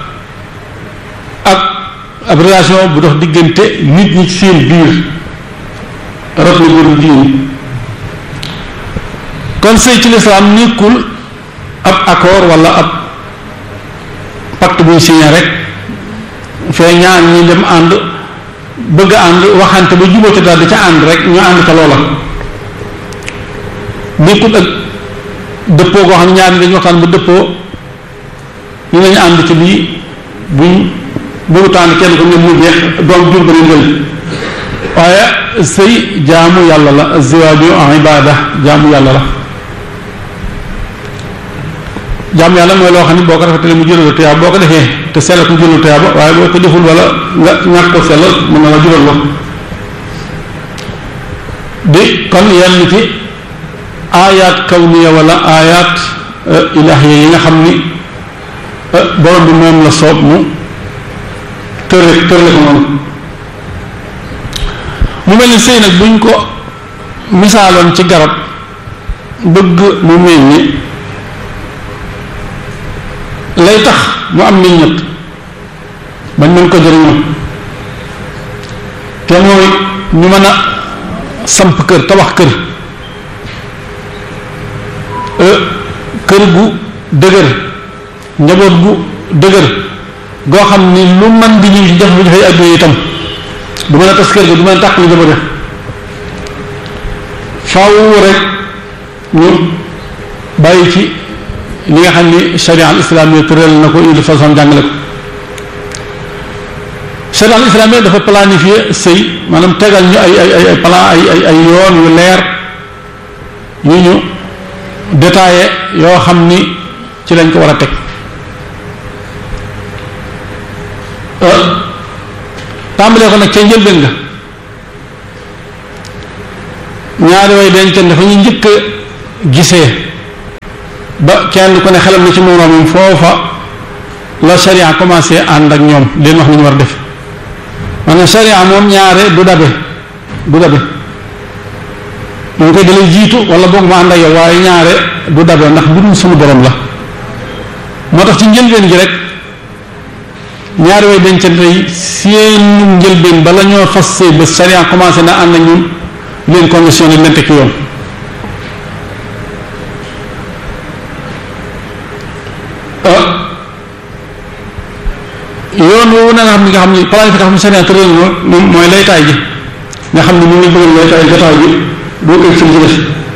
ak ab relation bu dox diggante nit ñi ci seen biir rot na góor jigéen kon sëy ci lislaam nekkul ab accord wala ab pacte buy signé rek fee ñaar ñi dem ànd bëgg ànd waxante ba jubóo ca daal di ca ànd rek ñu ànd ca loola nekkul ak dëppoo goo xam ne ñaar ñi dañu waxtaan ba dëppoo ñu nañu ànd ci lii buñ bëggu tànn kenn ko ñoom mu jeex doom jur ba leen jël waaye sëy jaamu yàlla la ziwaaju ibada jaamu yàlla la jaamu yàlla mooy loo xam ne boo ko rafetee mu jural la tuyaab boo ko defee te sellal ko jural tuyaaba waaye boo ko deful wala nga ñàkk ko sellal mën na la jural la di kon yenn ci aayaat kawniya wala aayaat ilaahiya yi nga xam ni borom bi moom la soob mu tërle tërle ko noonu mu mel ni sëy nag buñ ko misaaloon ci garab bëgg mu mel ni lay tax mu am meññet bañ mën ko jëriñoo te mooy ñu mën a samp kër tabax kër kër gu dëgër njaboot gu dëgër goo xam ni lu man di ñëw ci jafe-jafe adduna itam du mën a tas kër ga du mën a tàq lu njaboot faaw rek ñu bàyyi ci li nga xam ni sharia al islamiyya tëral na ko indi façon jàngale ko sharia al islamiyya dafa planifier sëy maanaam tegal ñu ay ay ay plan ay ay ay yoon yu leer yu ñu détaillé yoo xam ni ci lañ ko war a teg tàmbalee ko nag ca njëlbeen nga ñaari way dencante dafa ñu njëkk a gisee ba kenn ku ne xelam na ci moroomam foofa la sharia commencé ànd ak ñoom leen wax ni ñu war a def maanaam sharia moom ñaare du dabe du dabe moom koy dalay jiitu wala boog ma ànd ak yow waaye ñaare du dabe ndax mbirum suñu borom la moo tax ci njëlbeen gi rek ñaari way dencante yi seen njëlbeen bala ñoo fas sëy ba sharia commencé na ànd ak ñun leen conditionné leen teg ci yoon yoon woowu na nga xam ni nga xam ni planification sharia tëral moom mooy laytaay ji nga xam ni mu ngi bëgg laytaay jotaay ji doo koy ci des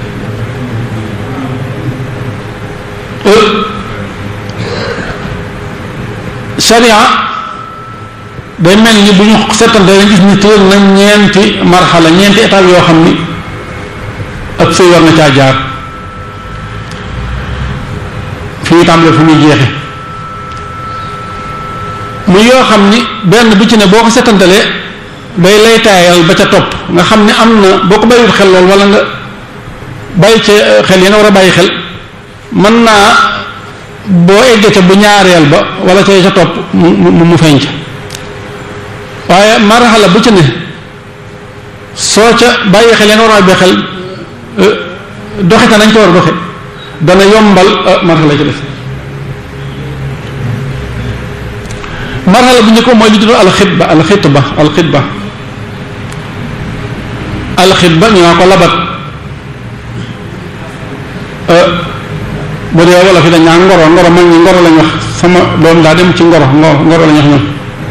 sharia day mel ni bu ñu settante dañ gis ni tëral na ñeenti marxala ñeenti étape yoo xam ni ak sëy war na caa jaar fi ñu tàmbalee fu muy jeexe mu yoo xam ni benn bu ci ne boo ko settantalee day lay taayal ba ca topp nga xam ni am na boo ko bàyyiwut xel lool wala nga bàyyi ca xel yi nga war a bàyyi xel mën naa boo eggee ca bu ñaareel ba wala ca ca topp mu mu mu feeñ ca waaye marxala bu ci ne soo ca bàyyi xel yi nga war a bàyyi xel doxe ka nañ ko war a doxe dana yombal marxala ci def marxala bu njëkk mooy li tudd alxitba alxitba alxitba alxitba ñu naa ko labat bu dee wala fi dañ naa ngoro ngoro mag ñi ngoro lañ wax sama doom daa dem ci ngoro ngoro ngoro lañ wax ñoom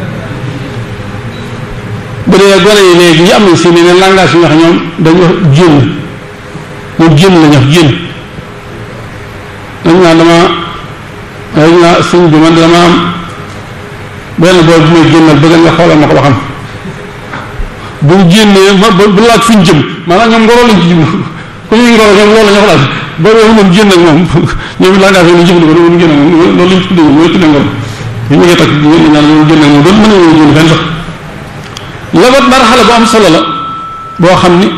bu dee gone yi léegi yi am nañ si ne langage yi ñu wax ñoom dañ wax jénn ñoom jénn lañ wax jénn dañ naa dama dañ naa sëñ bi man dama am benn booy bu may génnal bëgg nga xoolal ma ko ba xam bu ñu génnee ma bu laaj fu ñu jëm maanaam ñoom ngoro lañ ci jublu ku ñuy ngoro ñoom loolu la ñu ko laaj booy boobu moom génn ak moom ñoom laa ngaa fi ñu jëfandikoo loolu génn ak moom loolu lañ tuddee mooy tuddee ngoro ñu ngi takk ñu naan loolu génn ak moom doon mën nañoo génn fenn sax labat marxala bu am solo la boo xam ni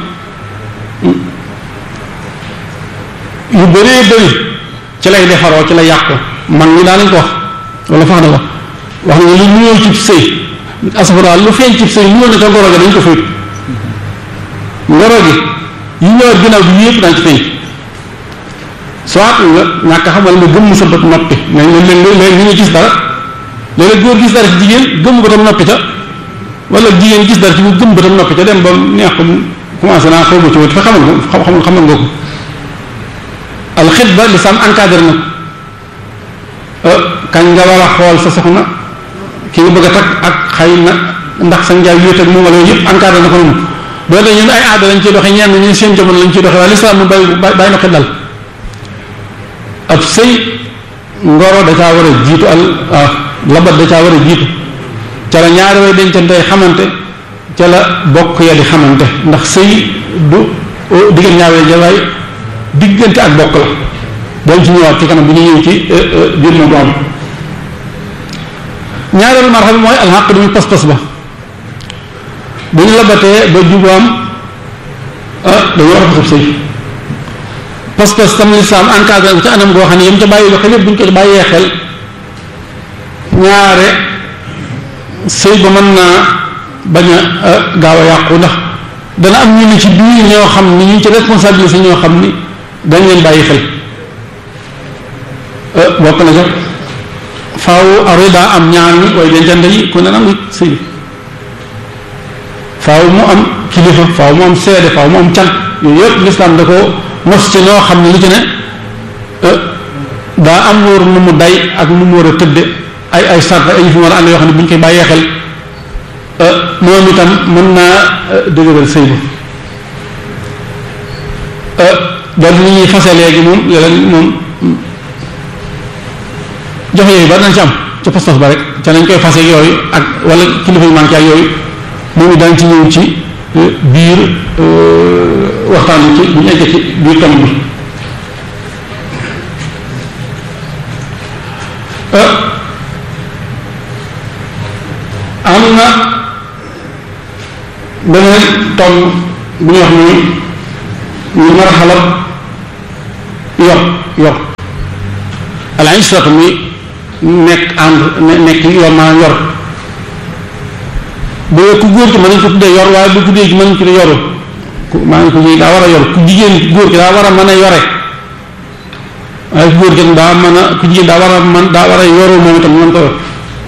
yu bëree bëri ci lay defaroo ci lay yàqu mag ñi daa nañ ko wax wala fax na ko wax na lu nuyoo ci sëy asafara lu feeñ ci sëy nuyoo na ca ngoro ga dañ ko faytu ngoro gi yi ñëwaat ginnaaw bi yëpp daañ ci feeñ soit nga ñàkk xam wala nga gëmm sa bët noppi mais léeg léeg ñu ngi gis dara léeg góor gis dara ci jigéen gëmm bëtam noppi ca wala jigéen gis dara ci mu gëmm bëtam noppi ca dem ba neex ko commencé naa xaw ma ci wut fa xamal ko xamal xamal nga ko alxitba lislaam encadré na kañ nga war a xool sa soxna ki nga bëgg a takk ak xëy na ndax sa njaay wéet ak moom wala yooyu yëpp encadré na ko noonu doo de ñun ay aada lañ ciy doxe ñenn ñi seen jamono lañ ciy doxe waaye lislaam mu bàyyi bàyyi na xel dal ab sëy ngoro da caa war a jiitu al labat da caa war a jiitu ca la ñaari way dencante xamante ca la bokk ya di xamante ndax sëy du diggante ñaari way jawaay diggante ak bokk la dañ ci ñëwaat ci kanam bu ñu ñëw ci biir ma bu am ñaareelu marxa bi mooy alxaq du muy pas-pas ba bu ñu labatee ba jubaam dañu war a fasab sëy pas-pas tam lislaam encadré ko ci anam goo xam ne yam ca bàyyi lu xel yëpp bu ñu ko bàyyee xel ñaare sëy ba mën naa bañ a gaaw a yàqu ndax dana am ñu ni ci biir ñoo xam ni ñu ci responsabilité ñoo xam ni dañ leen bàyyi xel bokk na sax faaw arida am ñaar ñi way dencante yi ku ne nangu sëy bi faaw mu am kilifa faaw mu am seede faaw mu am can yooyu yëpp lislaam da ko nos ci ñoo xam ne lu ci ne daa am wóor nu mu day ak nu mu war a tëdde ay ay sart ay fi war a ànd yoo xam ne bu ñu koy bàyyee xel moom itam mën naa dëgëral sëy ba loolu li ñuy fase léegi moom léeg moom joxe yooyu bari nañ ci am ca pas-pas ba rek ca nañ koy fase yooyu ak wala kilifa yu manqué ak yooyu moom it daañu ci ñëw ci biir waxtaan bi ci bu ñu eggee ci biir tomb bi am na beneen tomb bu ñuy wax ni ñu marxalab yor yor al ishratu muy nekk ànd nekk yor maanaam yor bu ku góor ki mën nañ ko tuddee yor waaye bu tuddee ci mën nañ ko tuddee yoru ku maanaam ku daa war a yor ku jigéen góor ki daa war a mën a yore waaye ku góor ki daa mën a ku jigéen daa war a mën daa war a yoru moom itam mën ko yor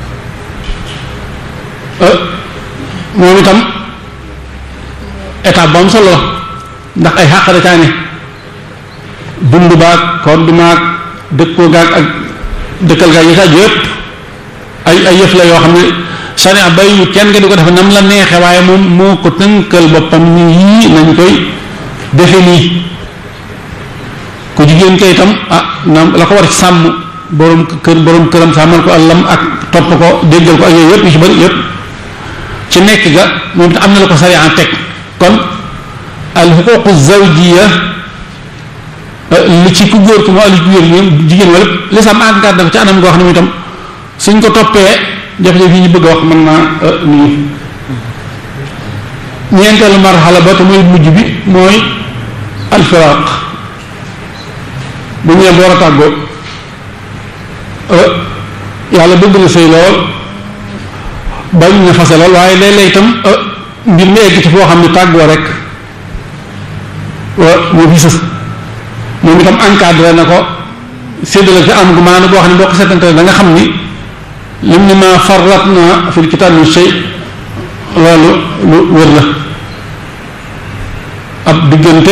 moom itam étape bu am solo la ndax ay xàq da caa ne dund baag kodd maag dëkkoo gaag ak dëkkal gaag yi saa yëpp ay ay yëf la yoo xam ne sariya bayu kenn nga di ko defe nam la neexe waaye moom moo ko tënkal boppam ni yii nañ koy defe nii ku jigéen kay itam ah na la ko war ci sàmm borom kër borom këram sàmmal ko àllam ak topp ko déggal ko ak yooyu yëpp yu ci bëri yëpp ci nekk ga moom te am na la ko sariya teg kon al xuququ zawjiya li ci ku góor ki moo ali ku góor ñoom jigéen wala lislaam àggaat na ko ci anam goo xam ne itam suñ ko toppee jafe-jafe yi ñu bëgg a wax mën naa nii ñeenteelu marxala ba te mooy mujj bi mooy alfiraq bu ñëwee door a tàggoo yàlla bëgg na sëy lool bañ na fase lool waaye léeg-léeg itam mbir mi egg ci foo xam ne tàggoo rek moo fi sës moom itam encadré na ko séddale ci am gu maanaam boo xam ne boo ko seetante da nga xam ni lim ni ma farrat na fil kitaab min shay loolu lu wër la ab diggante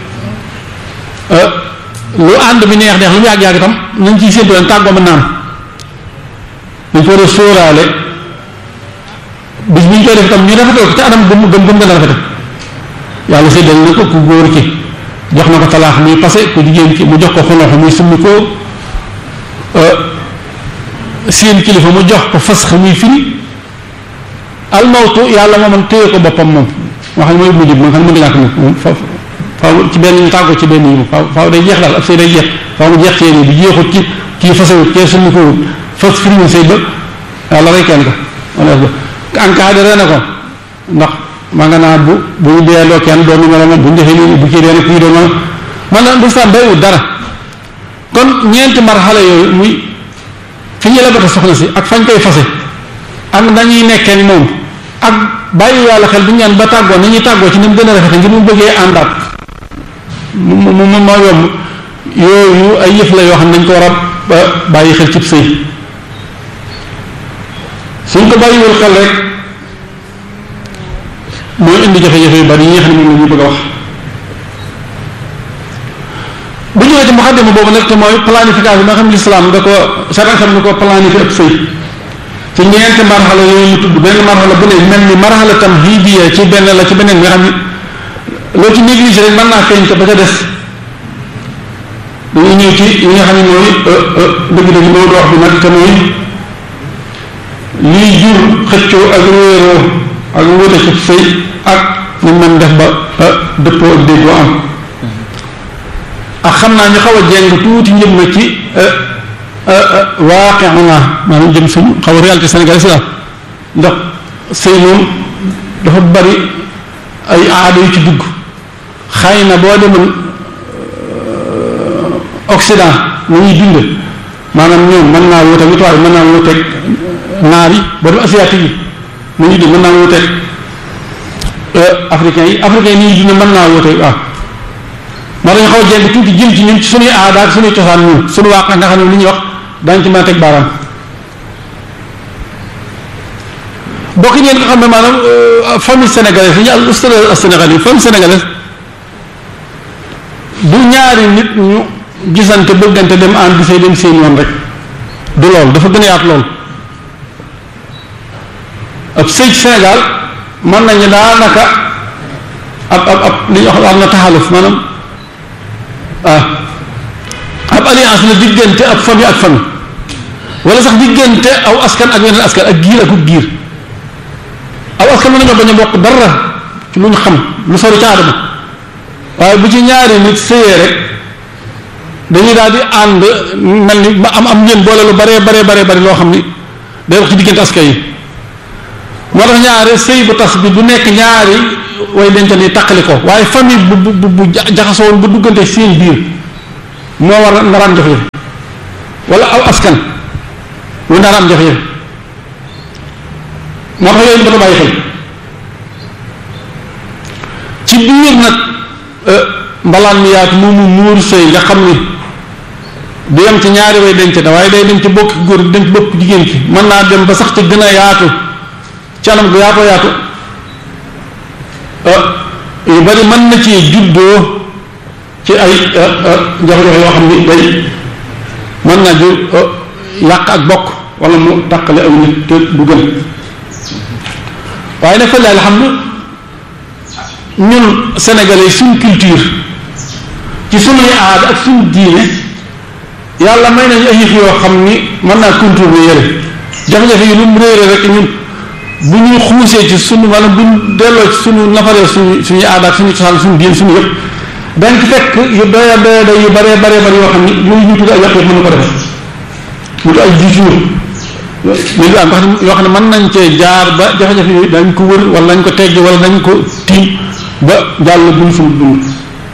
lu ànd bi neex neex lu mu yàgg-yàgg itam nañ ciy séntu leen tàggoo mën naam dañ ko war a sóoraale bis bi ñu koy def itam ñu rafetal ko ci anam gëm gëm gëm gën a rafete yàlla séddal na ko ku góor ki jox na ko talaax muy passé ku jigéen ki mu jox ko xunox muy summi ko seen kilifa mu jox ko fas muy firi almawtu yàlla mooman téye ko boppam moom wax ne mooy mujj bi moom xam ne mën nga ñàkk nag moom faaw faaw ci benn ñu tàggoo ci benn yi moom faaw faaw day jeex daal ab sëy day jeex faaw mu jeex ci yéen bi jeexut ci kii fasawut kee summi ko wut fas firi mu sëy ba yàlla rey kenn ko wala ba encadré na ko ndax maa nga naa bu bu ñu deeloo kenn doon numéro moom bu ñu defee nii bu kii dee kii doon man la lislaam baywut dara kon ñeenti marxala yooyu muy fi ñu la bata soxna si ak fañ koy fase ak nañuy nekkee ni moom ak bàyyi yàlla xel bu ñu ñaan ba tàggoo ni ñuy tàggoo ci ni mu gën a rafete ngir mu bëggee àndaat mu mu mu moo yomb yooyu ay yëf la yoo xam ne dañ ko war a bàyyi xel cib sëy suñ ko bàyyiwul xel rek mooy indi jafe-jafe yu bari yi nga xam ne moom la ñu bëgg a wax bu ñëwee ci muxaddima boobu nag te mooy planification bi nga xam ne l'islam da ko saran xam ne ko planifié ab sëy ci ñeenti marxala yooyu ñu tudd benn marxala bu ne mel ni marxala tam hidiya ci benn la ci beneen nga xam ne loo ci négligé rek mën naa feeñ te ba ca des dañuy ñëw ci yi nga xam ne mooy dëgg-dëgg loolu wax bi nag te mooy liy jur xëccoo ak réeroo ak wute ci sëy ak ñu mën def ba dëppoo ak déggoo am ak xam naa ñu xaw a jeng tuuti njëm na ci waaqe naa maanaam jëm suñu xaw a réalité sénégalaise la ndax sëy moom dafa bari ay aada yu ci dugg xëy na boo demoon Occident na ñuy dund maanaam ñoom mën naa wuteeg nit waaye mën naa wuteeg naar yi boo dem asiatique yi na ñuy dund mën naa wuteeg africains yi africains yi ni ñuy dund mën naa wuteeg waaw moo dañu xaw a jeng tuuti jëm ci ñun ci suñuy aada ak suñuy cosaan ñun suñu waaq nga xam ne li ñuy wax daañu ci mën a teg baaraam bokk ngeen nga xam ne maanaam famille sénégalaise yi ñu al ustad sénégalais famille sénégalaise du ñaari nit ñu gisante bëggante dem ànd di say dem seen yoon rek du lool dafa gën a yaatu lool ab sëy ci Sénégal mën nañu daanaka ab ab ab li ñuy wax am na taxaluf maanaam ah ab alliance la diggante ab famille ak famille wala sax diggante aw askan ak weneen askan ak giir ak giir aw askan mën nañoo bañ a bokk dara ci lu ñu xam lu sori ca aadama waaye bu ci ñaari nit sëyee rek dañuy daal di ànd mel ni ba am am ñeen boole lu baree baree baree bari loo xam ni day wax ci diggante askan yi moo tax ñaari sëy bu tas bi du nekk ñaari way dencal yi taqali ko waaye famille bu bu bu jaxasoo woon ba duggante seen biir moo war a ndaraan jafe-jafe wala aw askan wu ndaraan jafe-jafe moo tax yooyu ba bàyyi xel ci biir nag mbalaan mi yaatu moomu muur sëy nga xam ni du yem ci ñaari way denc da waaye day dem ci bokki góor dem ci bokk jigéen ki mën naa dem ba sax ci gën a yaatu ci anam gu yaatoo yaatu yu bari mën na ci juddoo ci ay jafe-jafe yoo xam ni day mën naa jur yàq ak bokk wala mu tàqale aw nit te du gën waaye nag fële alhamdu ñun sénégalais suñ culture ci sunuy aada ak suñ diine yàlla may nañu ay yëf yoo xam ni mën naa contourner yële jafe-jafe yi lu mu réere rek ñun bu ñu xuusee ci sunu wala bu ñu delloo ci sunu nafaree suñu suñu aada ak suñu cosaan suñu diin suñu yëpp dañ ci fekk yu doya doya doy yu baree baree bari yoo xam ni yooyu ñu tudd ay yàq yëpp mën na ko defee mu tudd ay discours mais am wax yoo xam ne mën nañ cee jaar ba jafe-jafe yooyu dañ ko wër wala nañ ko tegg wala nañ ko tiim ba jàll buñ suñu dund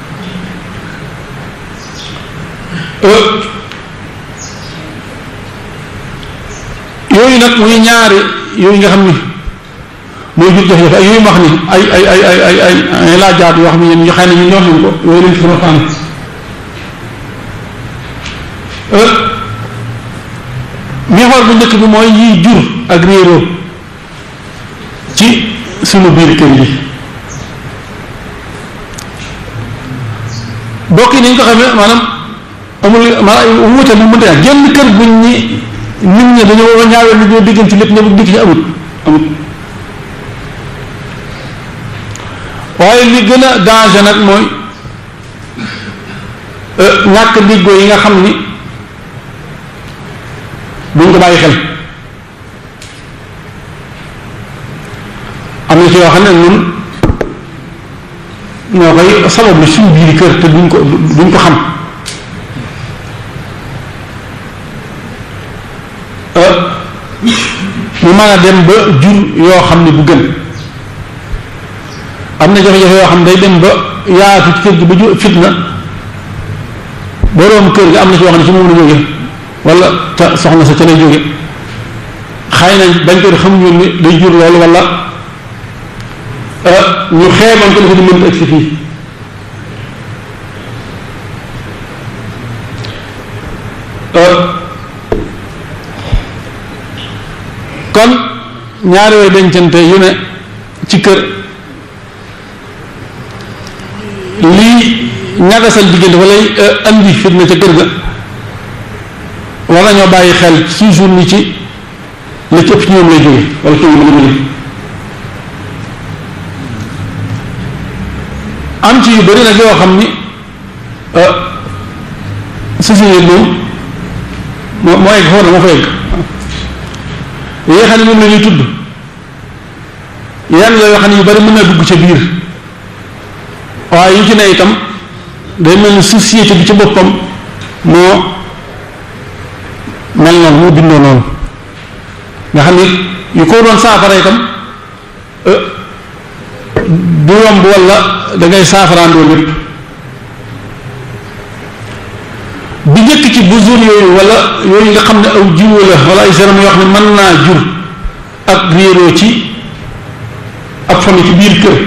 yooyu nag muy ñaari yooyu nga xam ni mooy jur jafe-jafe ay yooyu ma wax ni ay ay ay ay ay ay ay laajaat yoo xam ne yéen ñu xëy na ñu ñor nañ ko yooyu lañ ci sama fànn miixoor bu njëkk bi mooy yiy jur ak réeroo ci sunu biir kër yi bokk yi ni ñu ko xamee maanaam amul maanaam wute mu mënta yaa génn kër buñ ñi nit ñi dañoo ñaawee li ñoo diggante lépp ñëpp dikk ci amut amut waaye li gën a danger nag mooy ñàkk diggoo yi nga xam ni duñ ko bàyyi xel am na ci yoo xam ne ñun ñoo koy sabab li suñu biir kër te duñ ko duñ ko xam mu mën a dem ba jur yoo xam ne bu gën am na jafe-jafe yoo xam ne day dem ba yaatu ci kër gi ba jur fitna boroom kër gi am na ci yoo xam ne ci moom la jóge wala ca soxna sa ca lay jóge xëy na bañ ko di xamuñu ni day jur loolu wala ñu xeeban ko dafa di mënta egsi fii kon ñaari way dencante yu ne ci kër lii ñagasal diggante walay andi fitna ca kër ga war nañoo bàyyi xel toujours ni ci la ci ëpp ci ñoom lay jóge wala ci ñoom la jóge am ci yu bëri nag yoo xam ni société moom moo moo egg foofu na moo fa egg yi nga xam ne moom la ñuy tudd yan la yoo xam ne yu bari mën na dugg ca biir waaye yu ci ne itam day mel ni société bi ci boppam moo mel noonu moo bindoo noonu nga xam ni yu ko doon saafara itam du yomb wala da ngay saafaraandoo lépp bi njëkk ci busur yooyu wala yooyu nga xam ne aw jiwu la wala ay seram yoo xam ne mën naa jur ak réeroo ci ak famille ci biir kër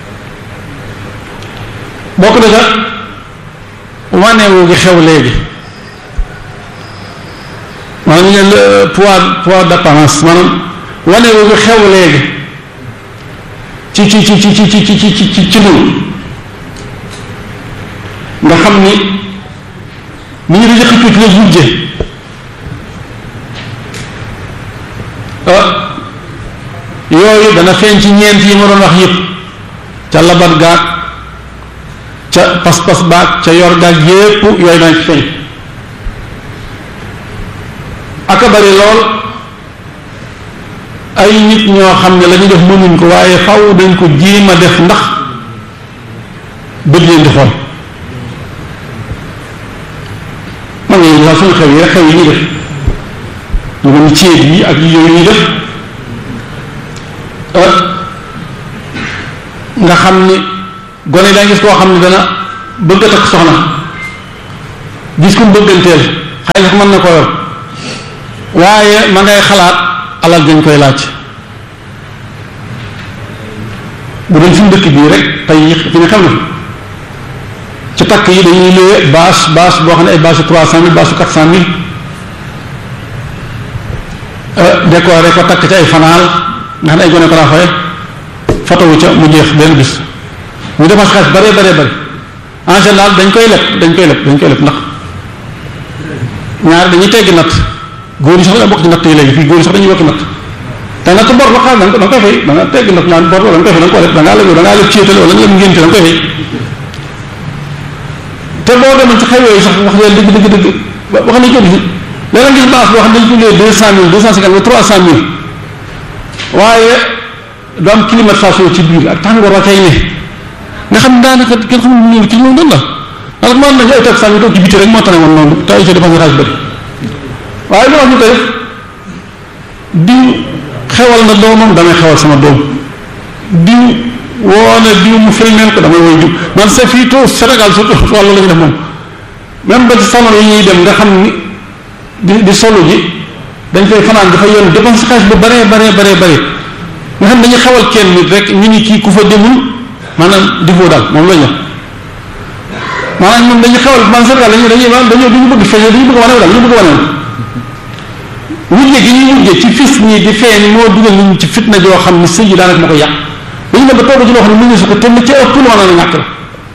bokk na ca waneewu gi xew léegi maanaam ñu leen poids poids d'apparence maanaam waneewu gi xew léegi ci ci ci ci ci ci ci ci ci ci noonu nga xam ni ni ñu di xëccoo ci la wujje yooyu dana feeñ ci ñeent yi ma doon wax yëpp ca labat gaag ca pas-pas baag ca yor gaag yépp yooyu dana ci feeñ aka bari lool ay nit ñoo xam ne la ñu def mënuñ ko waaye faw dañ ko jéem a def ndax bëgg leen di xool man nga sax suñu xew yi rek xew yi ñuy def ñu mel ni ceeb yi ak yooyu ñuy def nga xam ni gone daa gis koo xam ne dana bëgg a takk soxna gis ku bëgganteel xëy na mën na ko yor waaye ma ngay xalaat alal dañ koy laaj bu doon suñu dëkk bii rek tey fi ne xam na ci takk yi dañuy loué bâche bâche boo xam ne ay bâche trois cent mille bâche quatre cent mille décoré ko takk ci ay fanaal nga xam ne ay gone ko daa faye photo wu ca mu jeex benn bis ñu defar xaalis bare bare bare en général dañ koy leb dañ koy leb dañ koy leb ndax ñaar dañuy teggi natt góor yi sax da bokk ci natt yi léegi fii góor yi sax dañuy bokk natt te natt bor la xaal da nga koy fay da nga teggi natt naan bor la da nga koy fay da nga ko leb da ngaa leb da ngaa leb céetale wala nga leb ngénte da nga koy fay te boo demoon ci xew yooyu sax wax leen dëgg dëgg dëgg wax nañ ko gis léeg-léeg gis base boo xam ne dañ ko luyee deux cent mille deux cent cinquante mille trois cent mille waaye du am climatisation ci biir ak tàngoor wa kay ne nga xam ne daanaka kenn xamul lu ci moom doon la ndax mën nañu ay toog saa ñu toog ci biti rek moo tane woon noonu te ay ca dépense xaalis bëri waaye lu wax ñu koy def diw xewal na doomam damay xewal sama doom diw woo na diw mu filmeel ko damay woy diw man c'est fii tout Sénégal surtout wàllu la ñu def moom même ba ci salon yi ñuy dem nga xam ni di di solo ji dañ koy fanaan dafa yoon dépense xaalis bu baree baree baree bare nga xam dañuy xewal kenn nit rek ñu ni kii ku fa demul maanaam di foo daal moom la ñu maanaam ñun dañuy xewal man Sénégal dañuy dañuy dañoo dañu bëgg feeñ dañu bëgg wane daal dañu bëgg wane wujje gi ñuy wujje ci fis ñii di feeñ moo dugal nit ñi ci fitna joo xam ni sëy yi daanaka ma ko yàq dañu dem ba toog ci loo xam ne mu ngi su ko te li ci ëpp loo na ñàkk la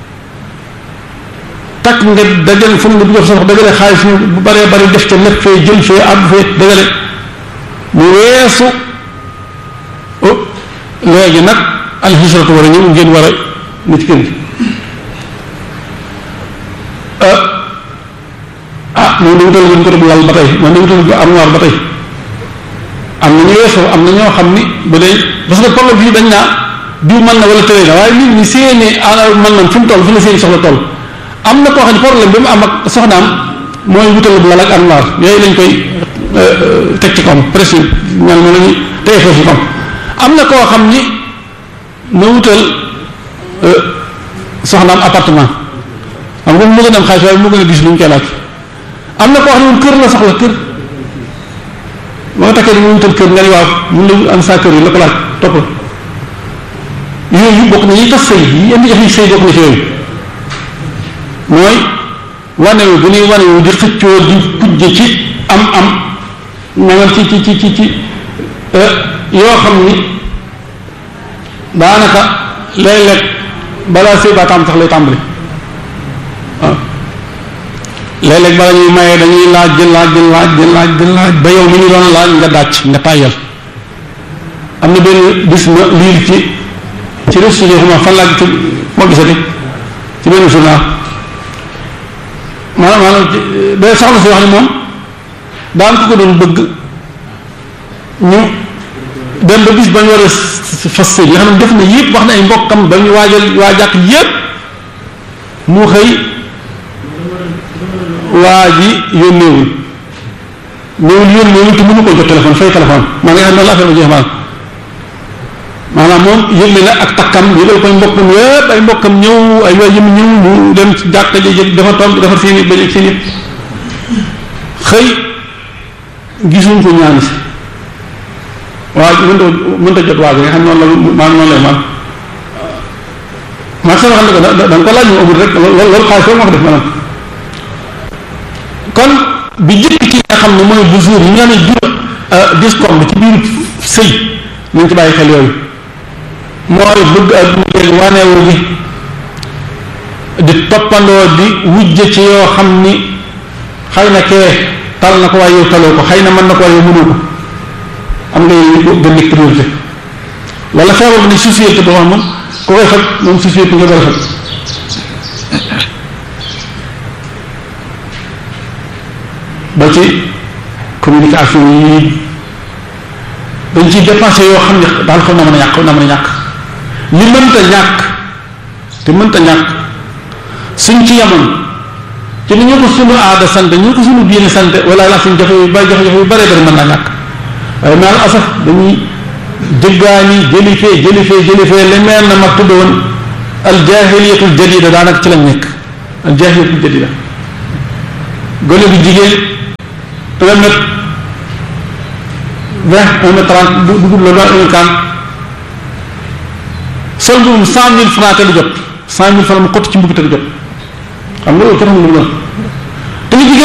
takk nga dajale fu nga dugal sa dajale xaalis bu baree bari def ca lépp fee jël fee àbb fee dajale mu weesu léegi nag alxisratu war a ñëw ngeen war a nit kër gi ah moom dañu toll ngeen ko def lal ba tey moom dañu toll armoire ba tey am na ñu weesu am na ñoo xam ni ba day parce que problème fii dañ naa diw mën na wala tëlee na waaye nit ñi seeni alal mën na fi mu toll fi la seeni soxla toll am na koo xam ne problème bi mu am ak soxnaam mooy wutal bu lal ak armoire yooyu lañ koy teg ci kawam presque ñaan mo lañu tey foofu kam am na koo xam ni na wutal soxnaam appartement xam nga mu gën a am xaalis waaye mu gën a gis lu ñu koy laaj am na koo xam ne moom kër la soxla kër moo takkee ni mu wutal kër nga ni waaw mun la am saa kër yi la ko laaj topp la yooyu bokk na ñuy tas sëy yi indi jafe sëy bokk na ci yooyu mooy wanewu bu ñuy wanewu di xëccoo di kujje ci am am ñangal ci ci ci ci ci yoo xam ni daanaka léeg-léeg balaa sëy baa tàmm sax lay tàmbali waaw léeg-léeg bala ñuy mayee dañuy laaj di laaj di laaj di laaj di laaj ba yow mi ñu doon laaj nga dàcc nga tàyyal am na benn bis ma liir ci ci réseau yi xam fan laa ci moo gisati ci benn journal maanaam maanaam day soxna si wax ne moom daan ko ko doon bëgg ñu dem ba bis ba ñu war a fas sëy nga xam ne def na yëpp wax na ay mbokkam ba ñu waajal waa jàkk yëpp mu xëy waa ji yónneewul ñëwul yónneewul te mënu ko jot téléphone fay téléphone maa nga xam ne la affaire ba jeex maanaam maanaam moom yëgle na ak takkam yëgal koy mbokkam yëpp ay mbokkam ñëw ay waa yëm ñëw mu dem ci jàkka ji dafa toog defar seen i bañ ak seen i xëy gisuñ ko ñaan si waa mënta mënta jot waa ji nga xam noonu la maa noonu lay man maa sama xam ne ko da da nga ko laaj mu amul rek loolu loolu xaalis foofu ma ko def maanaam kon bi jëkk ci nga xam ne mooy bu jour yi nga ne jur discorde ci biir sëy nañ ci bàyyi xel yooyu mooy bëgg adduna wanewu gi di toppandoo di wujje ci yoo xam ni xëy na kee tal na ko waaye yow taloo ko xëy na mën na ko waaye yow mënoo ko am nga yow gën nekk priorité wala feebar bi ne société boo xam moom ku koy faj moom société nga koy faj ba ci communication yi dañ ciy dépensé yoo xam ne daal xam na mën a ñàkk xam na mën a ñàkk li mënta ñàkk te mënta ñàkk suñ ci yemoon ci ni ñu ko sunu aada sant ñu ko sunu diine sant wala la suñ jafe yu bari jafe-jafe yu bëree bëri mën naa ñàkk waaye maal asaf dañuy jëggaani jëli fee jëli fee jëli fee li mel na mag tudd woon al jahiliyatul jadida daanaka ci lañ nekk al jahiliyatul jadida gone bu jigéen un mètre vingt un mètre trente bu dugub la doon un kan sol mbubbum cent mille francs te du jot cent mille francs mu xott ci mbubb te du jot xam nga loolu kenn xamul lu mu doon te ñu jigéen